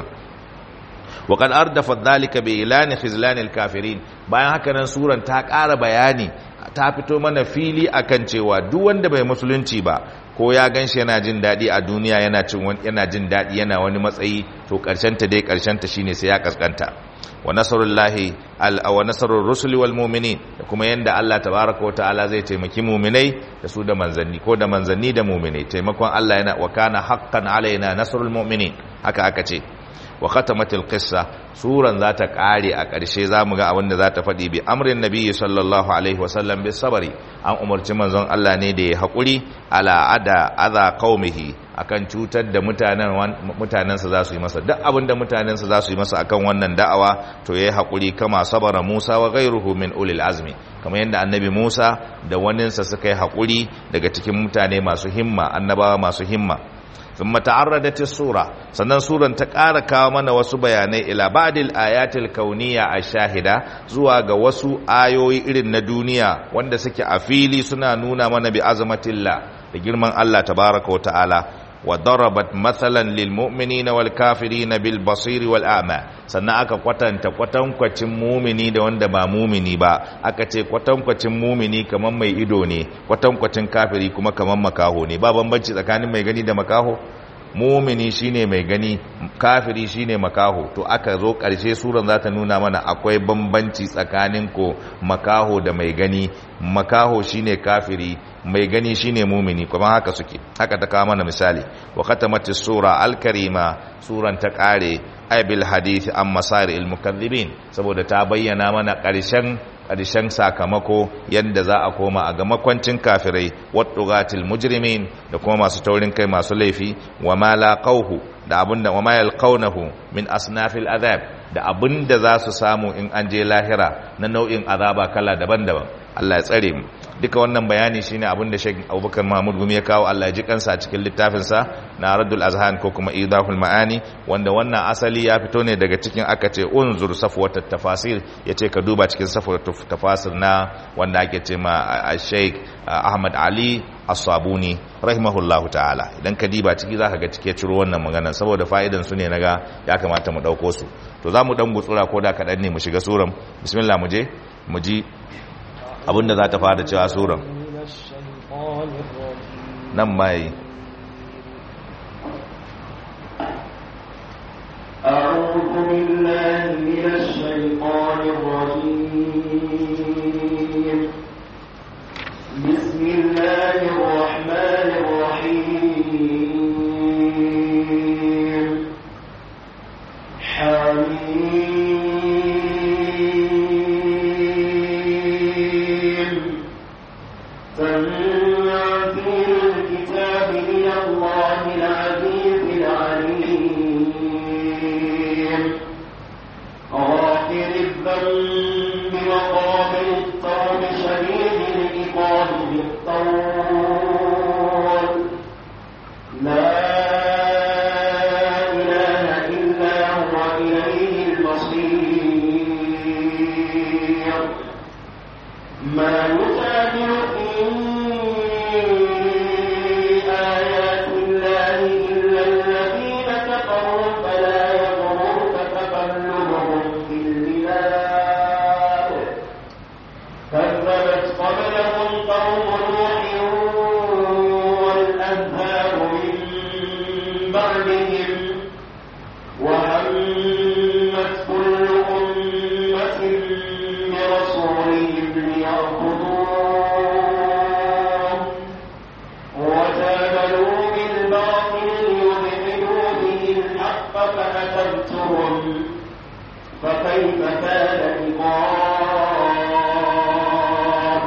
وقد أردفت ذلك بإعلان خزلان الكافرين bayan haka nan suran ta ƙara bayani ta fito mana fili akan cewa duk wanda bai musulunci ba ko ya ganshi yana jin daɗi a duniya yana cin yana jin daɗi yana wani matsayi to ƙarshen ta dai ƙarshen ta shine sai ya kaskanta wa nasarullahi al wa nasarur rusuli wal mu'minin da kuma yanda Allah tabaaraka wa ta'ala zai taimaki mu'minai da su da manzanni ko da manzanni da mu'minai taimakon Allah yana wa kana haqqan alaina nasrul mu'minin haka aka ce wa khatamatil qissa suran za ta kare a ƙarshe zamu ga abin da za ta faɗi bi amrin nabiyyi sallallahu alaihi wasallam bis sabri an umarci manzon Allah ne da ya haƙuri ala ada adha qaumihi akan cutar da mutanen mutanensa za su yi masa duk abin da mutanensa za su yi masa akan wannan da'awa to yayi haƙuri kama sabara Musa wa ghayruhu min ulil azmi kamar yadda annabi Musa da waninsa suka yi haƙuri daga cikin mutane masu himma annabawa masu himma ثم تعرضت السورة sannan suran ta ƙara kawo mana wasu bayanai ila ba'dil ayatil kauniyya ash-shahida zuwa ga wasu ayoyi irin na duniya wanda suke a fili suna nuna mana bi azamatillah da girman Allah tabaraka wa ta'ala wa darabat mathalan lil mu'minina wal kafirina bil basir wal a'ma sannan aka kwatanta kwatankwacin mumini da wanda ba mumini ba aka ce kwatankwacin mumini kaman mai ido ne kwatankwacin kafiri kuma kaman makaho ne ba bambanci tsakanin mai gani da makaho mumini shine mai gani kafiri shine makaho to aka zo ƙarshe suran za ta nuna mana akwai bambanci tsakanin ko makaho da mai gani makaho shine kafiri mai gani shine mumini kuma haka suke haka ta kawo mana misali wa khatamati sura al-karima suran ta kare ay bil hadith an masari al mukaththibin saboda ta bayyana mana ƙarshen ƙarshen sakamako yadda za a koma a ga makwancin kafirai wattugatil mujrimin da kuma masu taurin kai masu laifi wa ma laqawhu da abinda wa ma yalqawnahu min asnafil azab da abinda za su samu in an je lahira na nau'in azaba kala daban-daban Allah ya tsare mu duka wannan bayani shine abin da Sheikh Abubakar Mahmud Gumi ya kawo Allah ya ji kansa a cikin littafin sa na Raddul Azhan ko kuma Idahul Maani wanda wannan asali ya fito ne daga cikin aka ce unzur safwatut tafasir yace ka duba cikin safwatut tafasir na wanda ake ce ma Sheikh Ahmad Ali As-Sabuni rahimahullahu ta'ala idan ka diba ciki zaka ga cike ciro wannan magana saboda fa'idan su ne naga ya kamata mu dauko su to zamu dan gutsura ko da kadan ne mu shiga suran bismillah mu je mu ji abinda za ta fara cewa suran nan mai أعوذ بالله من الشيطان الرجيم بسم الله الرحمن الرحيم حميم تنزيل الكتاب من الله العزيز العليم غافر الذنب وقابل التوب شديد العقاب بالطول لا إله إلا هو إليه المصير ما يجادل في آيات الله إلا الذين كفروا فلا يغررك تقلبهم في البلاد كذبت قبلهم قوم نوح والأنهار من بعدهم وهمت كل أمة برسولهم ليأخذوه وجادلوا بالباطل ليدحضوا به الحق فأتبتهم فكيف كان عقاب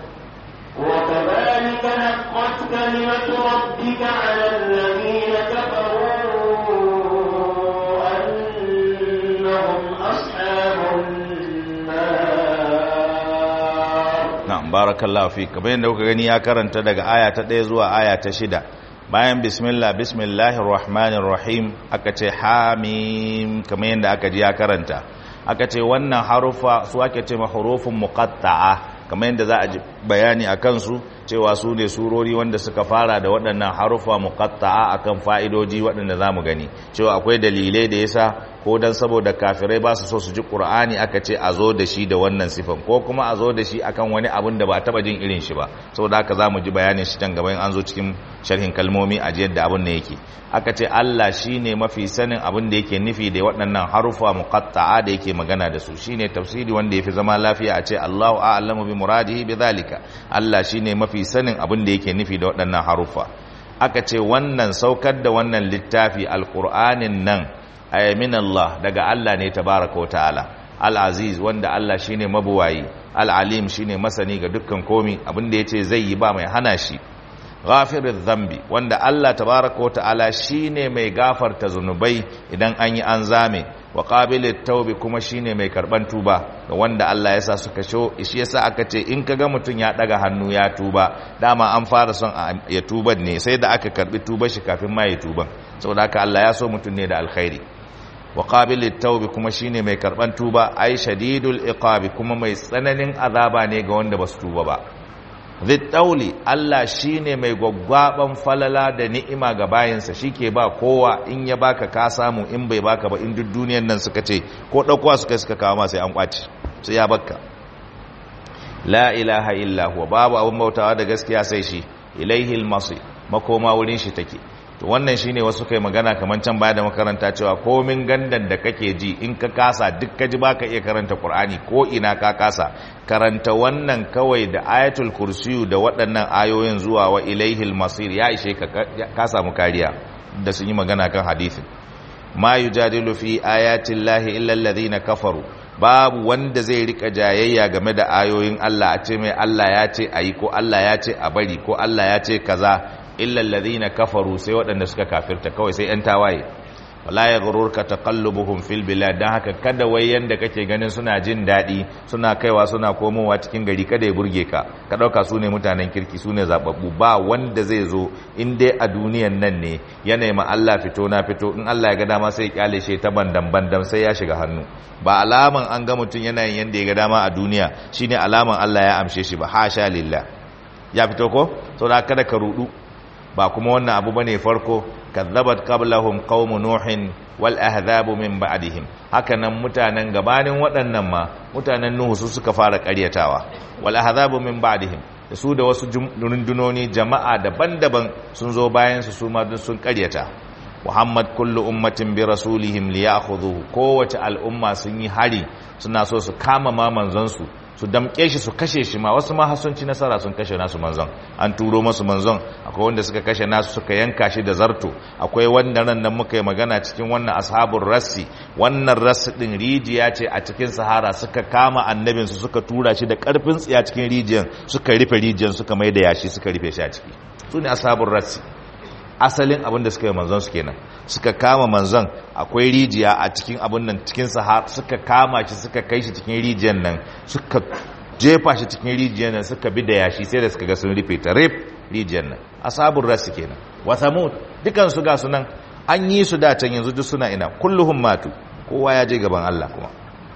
وكذلك حقت كلمة ربك على الذين كفروا أنهم أصحاب النار na'am barakallahu fi kamar yadda kuka gani ya karanta daga aya ta 1 zuwa aya ta 6 bayan bismillah bismillahir rahmanir rahim aka ce hamim kamar yadda aka ji ya karanta aka ce wannan harufa su ake ce ma hurufun muqatta'a kamar yadda za a ji bayani a kansu cewa su ne surori wanda suka fara da waɗannan harufa muqatta'a akan fa'idoji waɗanda za mu gani cewa akwai dalilai da yasa ko dan saboda kafirai ba su so su ji qur'ani aka ce a zo da shi da wannan sifan ko kuma a zo da shi akan wani abin da ba taba jin irin shi ba saboda haka za mu ji bayanin shi can gaba in an zo cikin sharhin kalmomi a jiyar da abin da yake aka ce Allah shine mafi sanin abin da yake nufi da waɗannan harufa muqatta'a da yake magana da su shine tafsiri wanda yafi zama lafiya a ce Allahu a'lamu bi muradihi bi zalika Allah shine mafi sanin abin da yake nufi da waɗannan harufa aka ce wannan saukar da wannan littafi alqur'anin nan ay min Allah daga Allah ne tabaraka wa ta'ala al-aziz wanda Allah shine mabuwayi al-alim shine masani ga dukkan komi abin da yace zai yi ba mai hana shi ghafiriz zambi wanda Allah tabaraka wa ta'ala shine mai gafarta zunubai idan an yi an zame wa qabilit taubi kuma shine mai karban tuba ga wanda Allah ya sa suka sho shi yasa aka ce in kaga mutun ya daga hannu ya tuba dama an fara son ya tuba ne sai da aka karbi tuba shi kafin ma ya tuban saboda haka Allah ya so mutun ne da alkhairi wa qabilit taubi kuma shine mai karban tuba ai shadidul iqabi kuma mai tsananin azaba ne ga wanda basu tuba ba zittauli Allah shine mai gwaggwaban falala da ni'ima ga bayansa shike ba kowa in ya baka ka samu in bai baka ba in duk duniyar nan suka ce ko daukowa suka suka kawo ma sai an kwaci sai ya bakka la ilaha illa huwa babu abun bautawa da gaskiya sai shi ilaihi almasir makoma wurin shi take to wannan shine wasu kai magana kaman can baya da makaranta cewa komin gandan da kake ji in ka kasa duk ka ji baka iya karanta Qur'ani ko ina ka kasa karanta wannan kawai da ayatul kursiyu da waɗannan ayoyin zuwa wa ilaihil masir ya ishe ka ka samu kariya da sun yi magana kan hadisin ma yujadilu fi ayati llahi illa alladhina kafaru babu wanda zai rika jayayya game da ayoyin Allah a ce mai Allah ya ce ayi ko Allah ya ce a bari ko Allah ya ce kaza illa alladhina kafaru sai waɗanda suka kafirta kawai sai 'yan tawaye wala ya gururka taqallubuhum fil bilad dan haka kada wai yanda kake ganin suna jin dadi suna kaiwa suna komowa cikin gari kada ya burge ka ka dauka su ne mutanen kirki su ne zababbu ba wanda zai zo in dai a duniyan nan ne ya nema Allah fito na fito in Allah ya ga dama sai ya kyale shi ta bandan bandan sai ya shiga hannu ba alaman an ga mutum yana yin yanda ya ga dama a duniya shine alaman Allah ya amshe shi ba hasha lillah ya fito ko saboda kada ka rudu ba kuma wannan abu bane farko kazzabat qablahum qaum nuhin wal ahzabu min ba'dihim hakanan mutanen gabanin waɗannan ma mutanen nuhu su suka fara ƙaryatawa wal ahzabu min ba'dihim da su da wasu rundunoni jama'a daban-daban sun zo bayan su su ma sun ƙaryata muhammad kullu ummatin bi rasulihim liyakhudhuhu kowace al'umma sun yi hari suna so su kama ma manzon su su damke shi su kashe shi ma wasu ma sun ci nasara sun kashe nasu manzon an turo masu manzon akwai wanda suka kashe nasu suka yanka shi da zarto akwai wanda ran nan muka yi magana cikin wannan ashabul rassi wannan rassi din rijiya ce a cikin sahara suka kama annabin su suka tura shi da karfin tsiya cikin rijiyan suka rufe rijiyan suka mai da yashi suka rufe shi a ciki su ne ashabul rassi asalin abin da suka yi manzon su kenan suka kama manzon akwai rijiya a cikin abin nan cikin sahara suka kama shi suka kai shi cikin rijiyan nan suka jefa shi cikin rijiyan nan suka bi da yashi sai da suka ga sun rufe ta rif rijiyan nan asabun rasu kenan wa samud dukan su ga sunan an yi su da can yanzu duk suna ina kulluhum matu kowa ya je gaban Allah kuma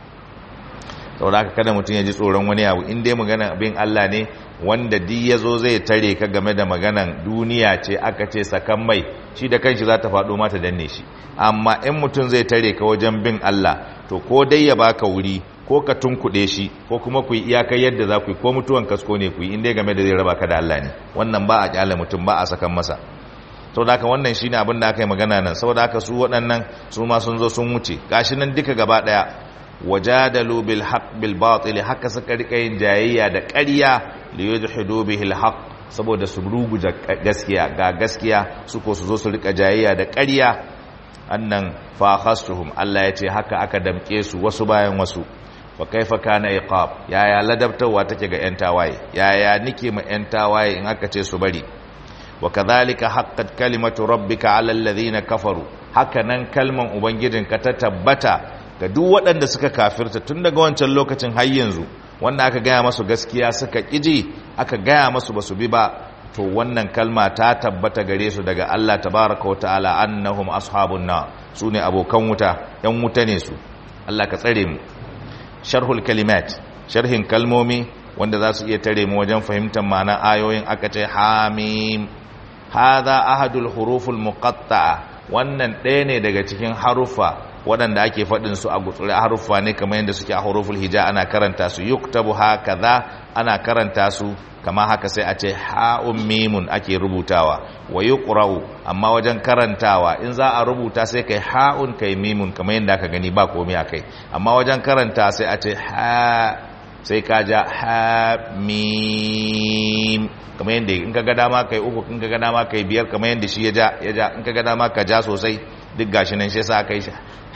saboda haka kada mutum ya ji tsoron wani abu in dai magana bin Allah ne wanda duk ya zo zai tare ka game da maganan duniya ce aka ce sakan mai shi da kanshi za ta faɗo mata danne shi amma in mutum zai tare ka wajen bin Allah to ko dai ya baka wuri ko ka tunkuɗe shi ko kuma ku yi iyakar yadda za ku yi ko mutuwan kasko ne ku yi in dai game da zai raba ka da Allah ne wannan ba a kyale mutum ba a sakan masa saboda haka wannan shine abin da aka yi magana nan saboda haka su waɗannan su ma sun zo sun wuce gashi nan duka gaba ɗaya wajadalu bil haqq bil batil haka suka rika yin jayayya da ƙarya li yudhidu bihi al haqq saboda su ruguja gaskiya ga gaskiya su ko su zo su rika jayayya da ƙarya annan fa khastuhum Allah ya ce haka aka damke su wasu bayan wasu wa kaifa kana iqab yaya ladabtawa take ga yan tawaye yaya nike ma yan tawaye in aka ce su bari wa kadhalika haqqat kalimatu rabbika ala alladhina kafaru haka nan kalman ubangijinka ta tabbata ga duk waɗanda suka kafirta tun daga wancan lokacin har yanzu wanda aka gaya masu gaskiya suka ƙiji aka gaya masu basu bi ba to wannan kalma ta tabbata gare su daga Allah tabaraka wata'ala annahum ashabun na su ne abokan wuta yan wuta ne su Allah ka tsare mu sharhul kalimat sharhin kalmomi wanda za su iya tare mu wajen fahimtar ma'ana ayoyin aka ce hamim hadha ahadul huruful muqatta'a wannan ɗaya ne daga cikin haruffa waɗanda ake faɗin su a gutsuri haruffa ne kamar yadda suke a huruful hija ana karanta su yuktabu hakaza ana karanta su kama haka sai a ce ha'un mimun ake rubutawa wa yuqra'u amma wajen karantawa in za a rubuta sai kai ha'un kai mimun kamar yadda aka gani ba komai akai amma wajen karanta sai a ce ha sai ka ja ha mim kamar yadda in ka ga dama kai uku in ka ga dama kai biyar kamar yadda shi ya ja ya ja in ka ga dama ka ja sosai duk gashi nan shi yasa kai shi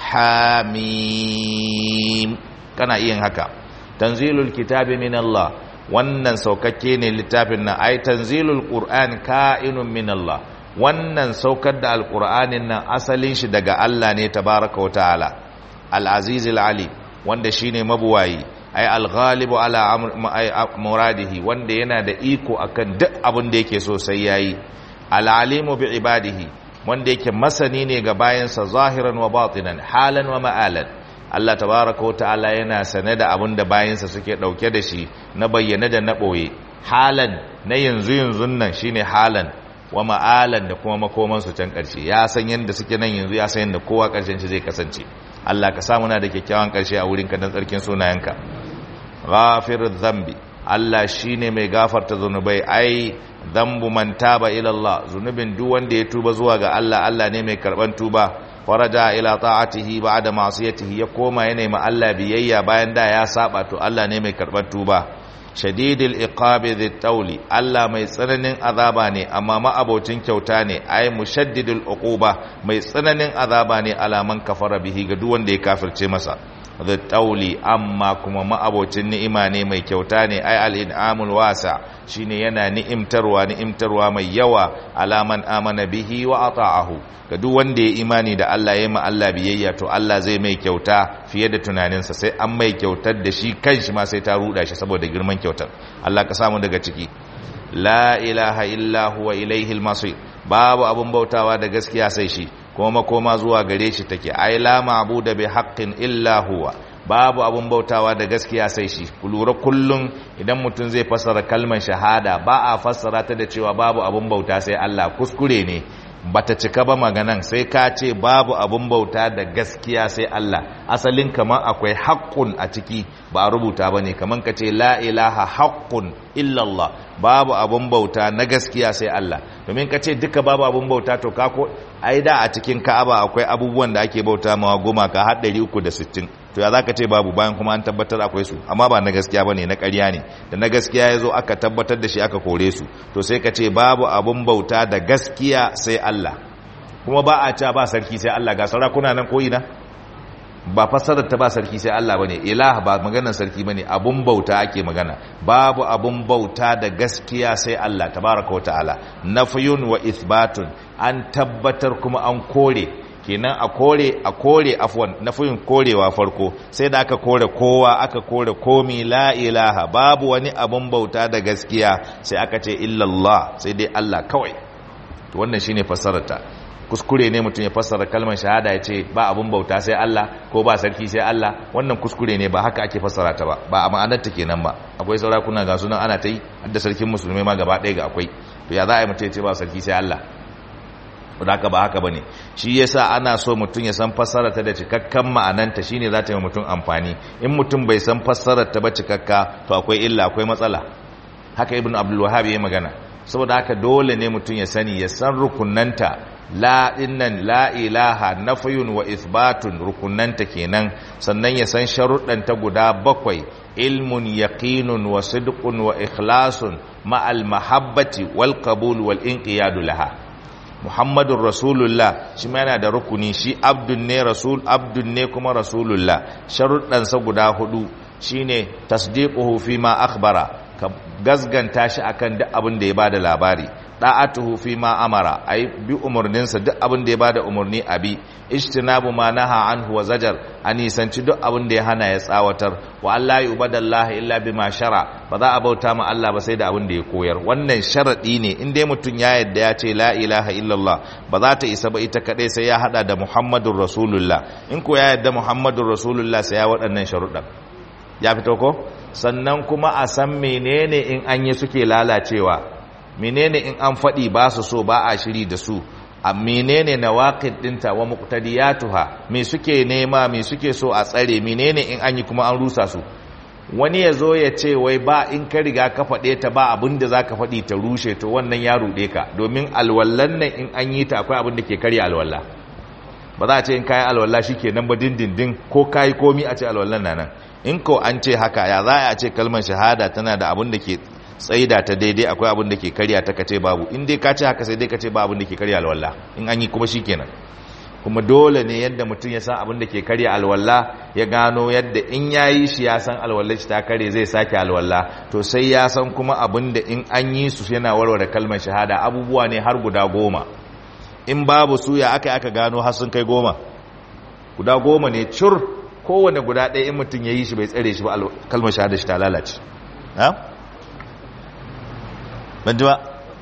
hamim kana iya haka tanzilul kitabi min Allah wannan saukakke ne littafin nan ai tanzilul qur'an ka'inun min Allah wannan saukar da alqur'anin nan asalin shi daga Allah ne tabaraka wa ta'ala al-aziz al-ali wanda shine mabuwayi ai al-ghalibu ala muradihi wanda yana da iko akan duk abin da yake so sai yayi al-alimu bi ibadihi wanda yake masani ne ga bayansa zahiran wa batinan halan wa ma'alan Allah tabaraka wa ta'ala yana sane da abin da bayansa suke dauke da shi na bayyana da na boye halan na yanzu yanzun nan shine halan wa ma'alan da kuma makoman su can karshe ya san yanda suke nan yanzu ya san yanda kowa karshen shi zai kasance Allah ka samu na da kyakkyawan karshe a wurin ka dan tsarkin sunayenka ghafirudh dhanbi Allah shine mai gafarta zunubai ai dhanbu man taba ila Allah zunubin duk wanda ya tuba zuwa ga Allah Allah ne mai karban tuba faraja ila ta'atihi ba'da ma'siyatihi ya koma ya nemi Allah biyayya bayan da ya saba to Allah ne mai karban tuba shadidil iqabi dhit tawli Allah mai tsananin azaba ne amma ma'abocin kyauta ne ai mushaddidul uquba mai tsananin azaba ne alaman kafara bihi ga duk wanda ya kafirce masa the tauli amma kuma ma'abocin ni'ima ne mai kyauta ne ai al-in'amul wasa shine yana ni'imtarwa ni'imtarwa mai yawa alaman amana bihi wa ata'ahu ga duk wanda ya imani da Allah ya yi ma Allah biyayya to Allah zai mai kyauta fiye da tunaninsa sai an mai kyautar da shi kanshi ma sai ta ruda shi saboda girman kyautar Allah ka samu daga ciki la ilaha illa huwa ilaihi al-masir babu abun bautawa da gaskiya sai shi kuma makoma zuwa gare shi take ai la ma'budu bi haqqin illa huwa babu abun bautawa da gaskiya sai shi ku lura kullum idan mutum zai fassara kalmar shahada ba a fassara ta da cewa babu abun bauta sai Allah kuskure ne bata cika ba maganan sai ka ce babu abun bauta da gaskiya sai Allah asalin kamar akwai haqqun a ciki ba a rubuta bane kamar ka ce la ilaha haqqun illa Allah babu abun bauta na gaskiya sai Allah domin ka ce duka babu abun bauta to ka ko ai da a cikin Ka'aba akwai abubuwan da ake bauta mawa gumaka har 360 to ya zaka ce babu bayan kuma an tabbatar akwai su amma ba na gaskiya bane na ƙarya ne da na gaskiya yazo aka tabbatar da shi aka kore su to sai ka ce babu abun bauta da gaskiya sai Allah kuma ba a ca ba sarki sai Allah ga sarakuna nan koyi na ba fassarar ta ba sarki sai Allah bane ilah ba maganar sarki bane abun bauta ake magana babu abun bauta da gaskiya sai Allah tabaraka wataala nafyun wa ithbatun an tabbatar kuma an kore kenan a kore a kore afwan nafyun korewa farko sai da aka kore kowa aka kore komi la ilaha babu wani abun bauta da gaskiya sai aka ce illallah sai dai Allah kawai to wannan shine fassarar ta kuskure ne mutum ya fassara kalmar shahada ya ce ba abun bauta sai Allah ko ba sarki sai Allah wannan kuskure ne ba haka ake fassara ta ba ba a ma'anar ta kenan ba akwai sarakuna ga sunan ana ta yi da sarkin musulmai ma gaba ɗaya ga akwai to ya za a yi mutum ya ce ba sarki sai Allah da haka ba haka bane shi yasa ana so mutum ya san fassarar ta da cikakkan ma'ananta shine za ta yi mutum amfani in mutum bai san fassarar ta ba cikakka to akwai illa akwai matsala haka ibnu abdul wahhab ya magana saboda haka dole ne mutum ya sani ya san rukunanta la dinnan la ilaha nafyun wa ithbatun rukunanta kenan sannan ya san sharuɗanta guda bakwai ilmun yaqinun wa sidqun wa ikhlasun ma'al mahabbati wal qabul wal inqiyadu laha muhammadun rasulullah shi ma yana da rukuni shi abdun ne rasul abdun ne kuma rasulullah sharuɗansa guda hudu shine tasdiquhu fi ma akhbara ka gazganta shi akan duk abin da ya bada labari da'atuhu fi ma amara ai bi umurninsa duk abin da ya bada umurni abi ijtinabu ma naha anhu wa zajar anisanci duk abin da ya hana ya tsawatar wa Allah yubadallahi illa bima shara ba za a bauta ma Allah ba sai da abin da ya koyar wannan sharadi ne in dai mutun ya yadda ya ce la ilaha illallah ba za ta isa ba ita kadai sai ya hada da muhammadur rasulullah in ko ya yadda muhammadur rasulullah sai ya waɗannan sharuɗan ya fito ko sannan kuma a san menene in an yi suke lalacewa menene in an faɗi ba su so ba a shiri da su a menene nawaqid dinta wa muqtadiyatuha me suke nema me suke so a tsare menene in an yi kuma an rusa su wani ya zo ya ce wai ba in ka riga ka faɗe ta ba abin da za ka faɗi ta rushe to wannan ya ruɗe ka domin alwallan nan in an yi ta akwai abin da ke karya alwalla ba za a ce in kayi alwalla shi ke nan ba dindindin ko kayi komi a ce alwallan na nan in ko an ce haka ya za a ce kalmar shahada tana da abin da ke tsaida ta daidai akwai abin da ke karya ta kace babu in dai ka ce haka sai dai ka ce ba abin da ke karya alwala in an yi kuma shikenan kuma dole ne yadda mutum ya san abin da ke karya alwala ya gano yadda in yayi shi ya san alwala shi ta kare zai sake alwala to sai ya san kuma abin da in an yi su yana warware kalmar shahada abubuwa ne har guda goma in babu su ya aka aka gano har sun kai goma guda goma ne cur kowane guda ɗaya in mutum ya yi shi bai tsare shi ba kalmar shahada shi ta lalace ban ji ba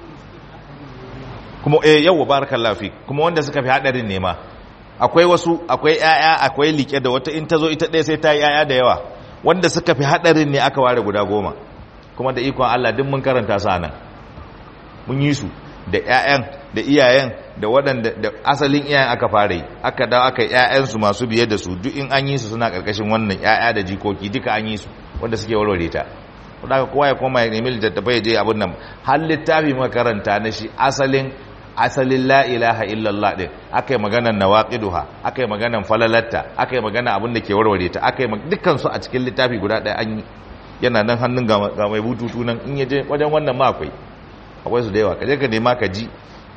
kuma eh yau barakallahu fi kuma wanda suka fi hadarin nema akwai wasu akwai yaya akwai like da wata in ta zo ita ɗaya sai ta yi yaya da yawa wanda suka fi hadarin ne aka ware guda goma kuma da ikon Allah duk mun karanta su nan mun yi su da ƴaƴan da iyayen da waɗanda da asalin iyayen aka fara yi aka dawo aka ƴaƴan su masu biye da su duk in an yi su suna karkashin wannan ƴaƴa da jikoki duka an yi su wanda suke warware ta wadda kowa ya koma ya nemi littattafai ya je abin nan har littafi makaranta na shi asalin asalin la ilaha illallah din aka yi maganar nawaqiduha aka yi maganar falalatta aka yi magana abin da ke warware ta aka yi dukkan su a cikin littafi guda ɗaya an yi yana nan hannun ga mai bututu nan in yaje wajen wannan ma akwai akwai su da yawa kaje ka nema ka ji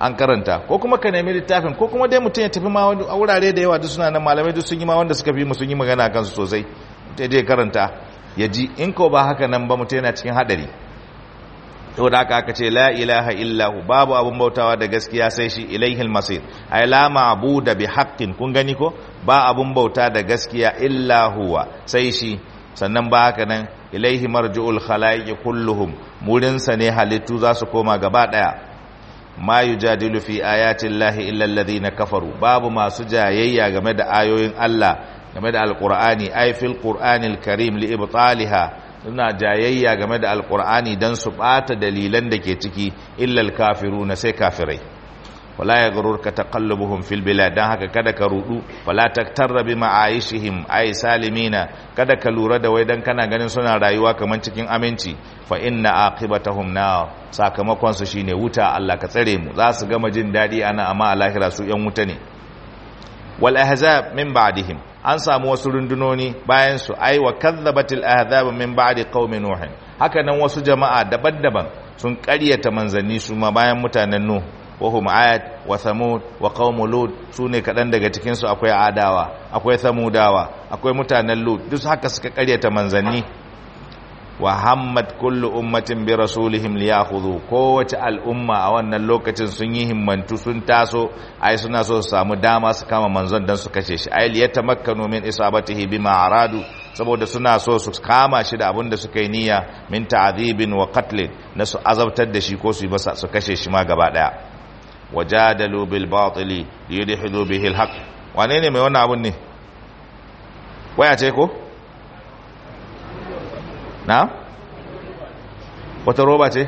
an karanta ko kuma ka nemi littafin ko kuma dai mutum ya tafi ma a wurare da yawa duk suna nan malamai duk sun yi ma wanda suka fi mu sun yi magana kansu sosai ta dai karanta ya ji in ko ba haka nan ba mutum yana cikin hadari to da aka aka ce la ilaha illahu babu abun bautawa da gaskiya sai shi ilaihil masir ay la ma'budu bi haqqin kun gani ko ba abun bauta da gaskiya illa huwa sai shi sannan ba haka nan ilaihi marji'ul khalaiqi kulluhum murin sa ne halittu za su koma gaba daya ma yujadilu fi ayati llahi illa alladhina kafaru babu masu jayayya game da ayoyin Allah game da alqur'ani ay fil qur'anil karim li ibtaliha suna jayayya game da alkur'ani don su bata dalilan da ke ciki illal kafiru na sai kafirai wala ya garur ka taqallubuhum fil bilad dan haka kada ka rudu wala taktarra bi ma'aishihim ay salimina kada ka lura da wai dan kana ganin suna rayuwa kaman cikin aminci fa inna aqibatahum nar sakamakon su shine wuta Allah ka tsare mu za su gama jin dadi ana amma a lahira su yan wuta ne wal ahzab min ba'dihim an samu wasu rundunoni bayan su ai wa kadzabatil ahzab min ba'di qaumi nuh haka nan wasu jama'a daban-daban sun ƙaryata manzanni su ma bayan mutanen nuh wa hum ad wa thamud wa qaum lut sune kadan daga cikin su akwai adawa akwai thamudawa akwai mutanen lut duk haka suka ƙaryata manzanni wa hammat kullu ummatin bi rasulihim liyakhudhu kowace al'umma a wannan lokacin sun yi himmantu sun taso ai suna so su samu dama su kama manzon dan su kashe shi ai liyatamakkanu min isabatihi bima aradu saboda suna so su kama shi da abin da suka yi niyya min ta'dhibin wa qatlin na su azabtar da shi ko su yi masa su kashe shi ma gaba daya wajadalu bil batili liyudhidu bihi al haqq wane ne mai wannan abun ne waya ce ko na wata roba ce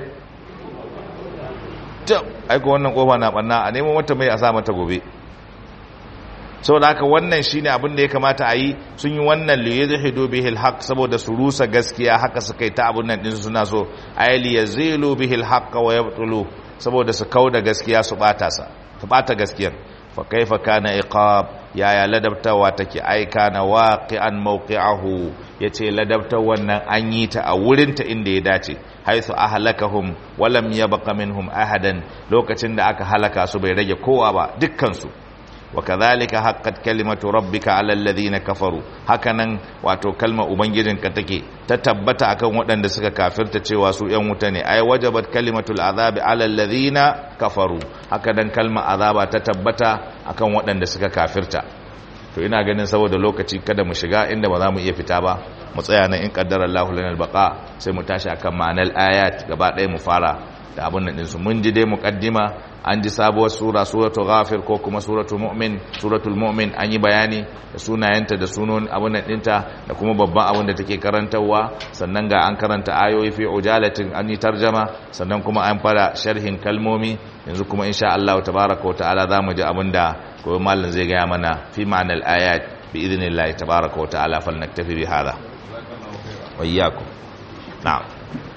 ta aiko wannan kofa na banna a neman wata mai a sa mata gobe saboda haka wannan shine abin da ya kamata a yi sun yi wannan liyadhidu bihi alhaq saboda su rusa gaskiya haka suka yi ta abun nan din suna so ayli yazilu bihi alhaq wa yabtulu saboda su kauda gaskiya su bata sa su bata gaskiyar fa kaifa kana iqab yaya ladabtawa take aika na waqi'an mawqi'ahu yace ladabtar wannan an yi ta a wurin ta inda ya dace haythu ahlakahum wa lam yabqa minhum ahadan lokacin da aka halaka su bai rage kowa ba dukkan su wa kadhalika haqqat kalimatu rabbika 'alal ladhina kafaru hakanan wato kalma ubangijinka take ta tabbata akan waɗanda suka kafirta cewa su ƴan wuta ne ay wajabat kalimatul azabi 'alal ladhina kafaru hakanan kalma azaba ta tabbata akan waɗanda suka kafirta to ina ganin saboda lokaci kada mu shiga inda ba za mu iya fita ba mu tsaya nan in qaddara Allahu lana albaqa sai mu tashi akan ma'anar ayat gaba ɗaya mu fara da abun nan ɗinsu mun ji dai muqaddima an ji sabuwar sura suratul ghafir ko kuma suratul mu'min suratul mu'min an yi bayani da sunayenta da sunon abun nan ɗinta da kuma babban abun da take karantarwa sannan ga an karanta ayoyi fi ujalatin an yi tarjama sannan kuma an fara sharhin kalmomi yanzu kuma insha Allah tabaraka wa ta'ala zamu ji abin da gobe mallan zai gaya mana fi ma'anal ayat bi idnillahi tabaraka wa ta'ala falnaktafi bi hada wa iyyakum na'am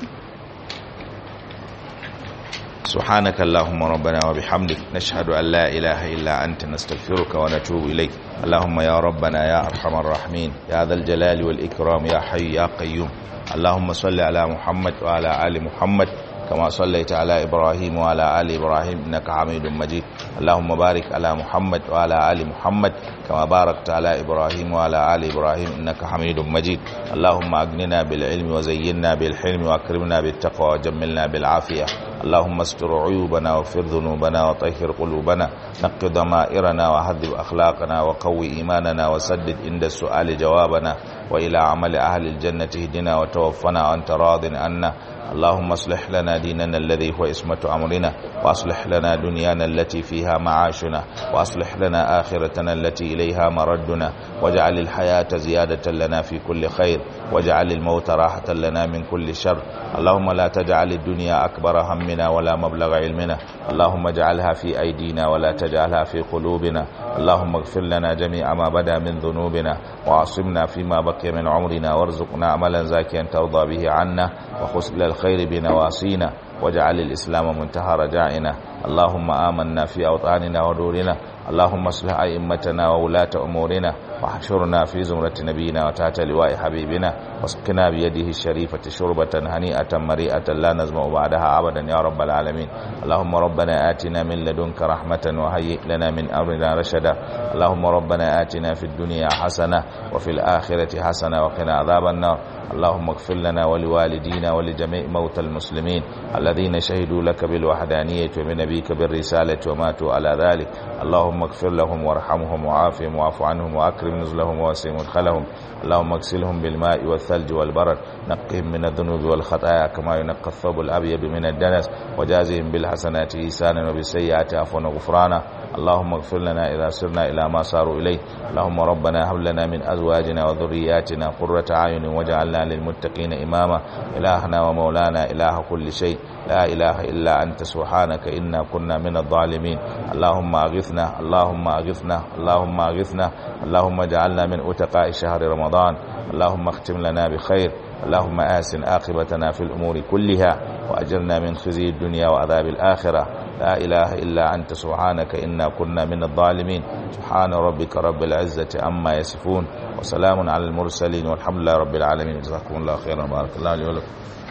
سبحانك اللهم ربنا وبحمدك نشهد أن لا إله إلا أنت نستغفرك ونتوب إليك اللهم يا ربنا يا أرحم الراحمين يا ذا الجلال والإكرام يا حي يا قيوم اللهم صل على محمد وعلى آل محمد كما صليت على إبراهيم وعلى آل إبراهيم إنك حميد مجيد اللهم بارك على محمد وعلى آل محمد كما باركت على إبراهيم وعلى آل إبراهيم إنك حميد مجيد اللهم أغننا بالعلم وزينا بالحلم وأكرمنا بالتقوى وجملنا بالعافية اللهم استر عيوبنا واغفر ذنوبنا وطهر قلوبنا نق ضمائرنا وهذب أخلاقنا وقوي إيماننا وسدد عند السؤال جوابنا وإلى عمل أهل الجنة اهدنا وتوفنا وأنت راض عنا اللهم اصلح لنا ديننا الذي هو اسمة أمرنا وأصلح لنا دنيانا التي فيها معاشنا وأصلح لنا آخرتنا التي إليها مردنا واجعل الحياة زيادة لنا في كل خير واجعل الموت راحة لنا من كل شر اللهم لا تجعل الدنيا أكبر همنا ولا مبلغ علمنا اللهم اجعلها في أيدينا ولا تجعلها في قلوبنا اللهم اغفر لنا جميع ما بدا من ذنوبنا وعصمنا فيما بقي من عمرنا وارزقنا عملا زاكيا ترضى به عنا وخسل الخير بنواسينا واجعل الإسلام منتهى رجائنا اللهم آمنا في أوطاننا ودورنا اللهم اصلح أئمتنا وولاة أمورنا واحشرنا في زمرة نبينا وتحت لواء حبيبنا واسقنا بيده الشريفة شربة هنيئة مريئة لا نزمع بعدها أبدا يا رب العالمين اللهم ربنا آتنا من لدنك رحمة وهيئ لنا من أمرنا رشدا اللهم ربنا آتنا في الدنيا حسنة وفي الآخرة حسنة وقنا عذاب النار اللهم اغفر لنا ولوالدينا ولجميع موتى المسلمين الذين شهدوا لك بالوحدانية وبنبيك بالرسالة وماتوا على ذلك اللهم اغفر لهم وارحمهم وعافهم واعف عنهم وأكرم نزلهم ووسع مدخلهم اللهم اغسلهم بالماء والثلج والبرد نقهم من الذنوب والخطايا كما ينقى الثوب الأبيض من الدنس وجازهم بالحسنات إيسانا وبالسيئات عفوا وغفرانا اللهم اغفر لنا إذا سرنا إلى ما صاروا إليه اللهم ربنا هب لنا من أزواجنا وذرياتنا قرة أعين واجعلنا للمتقين إماما إلهنا ومولانا إله كل شيء لا إله إلا أنت سبحانك إنا كنا من الظالمين اللهم أغثنا اللهم أغثنا اللهم أغثنا اللهم اجعلنا من أتقاء شهر رمضان اللهم اختم لنا بخير اللهم آسن عاقبتنا في الأمور كلها وأجرنا من خزي الدنيا وعذاب الآخرة لا إله إلا أنت سبحانك إنا كنا من الظالمين سبحان ربك رب العزة عما يصفون وسلام على المرسلين والحمد لله رب العالمين جزاكم الله خيرا بارك الله لي ولكم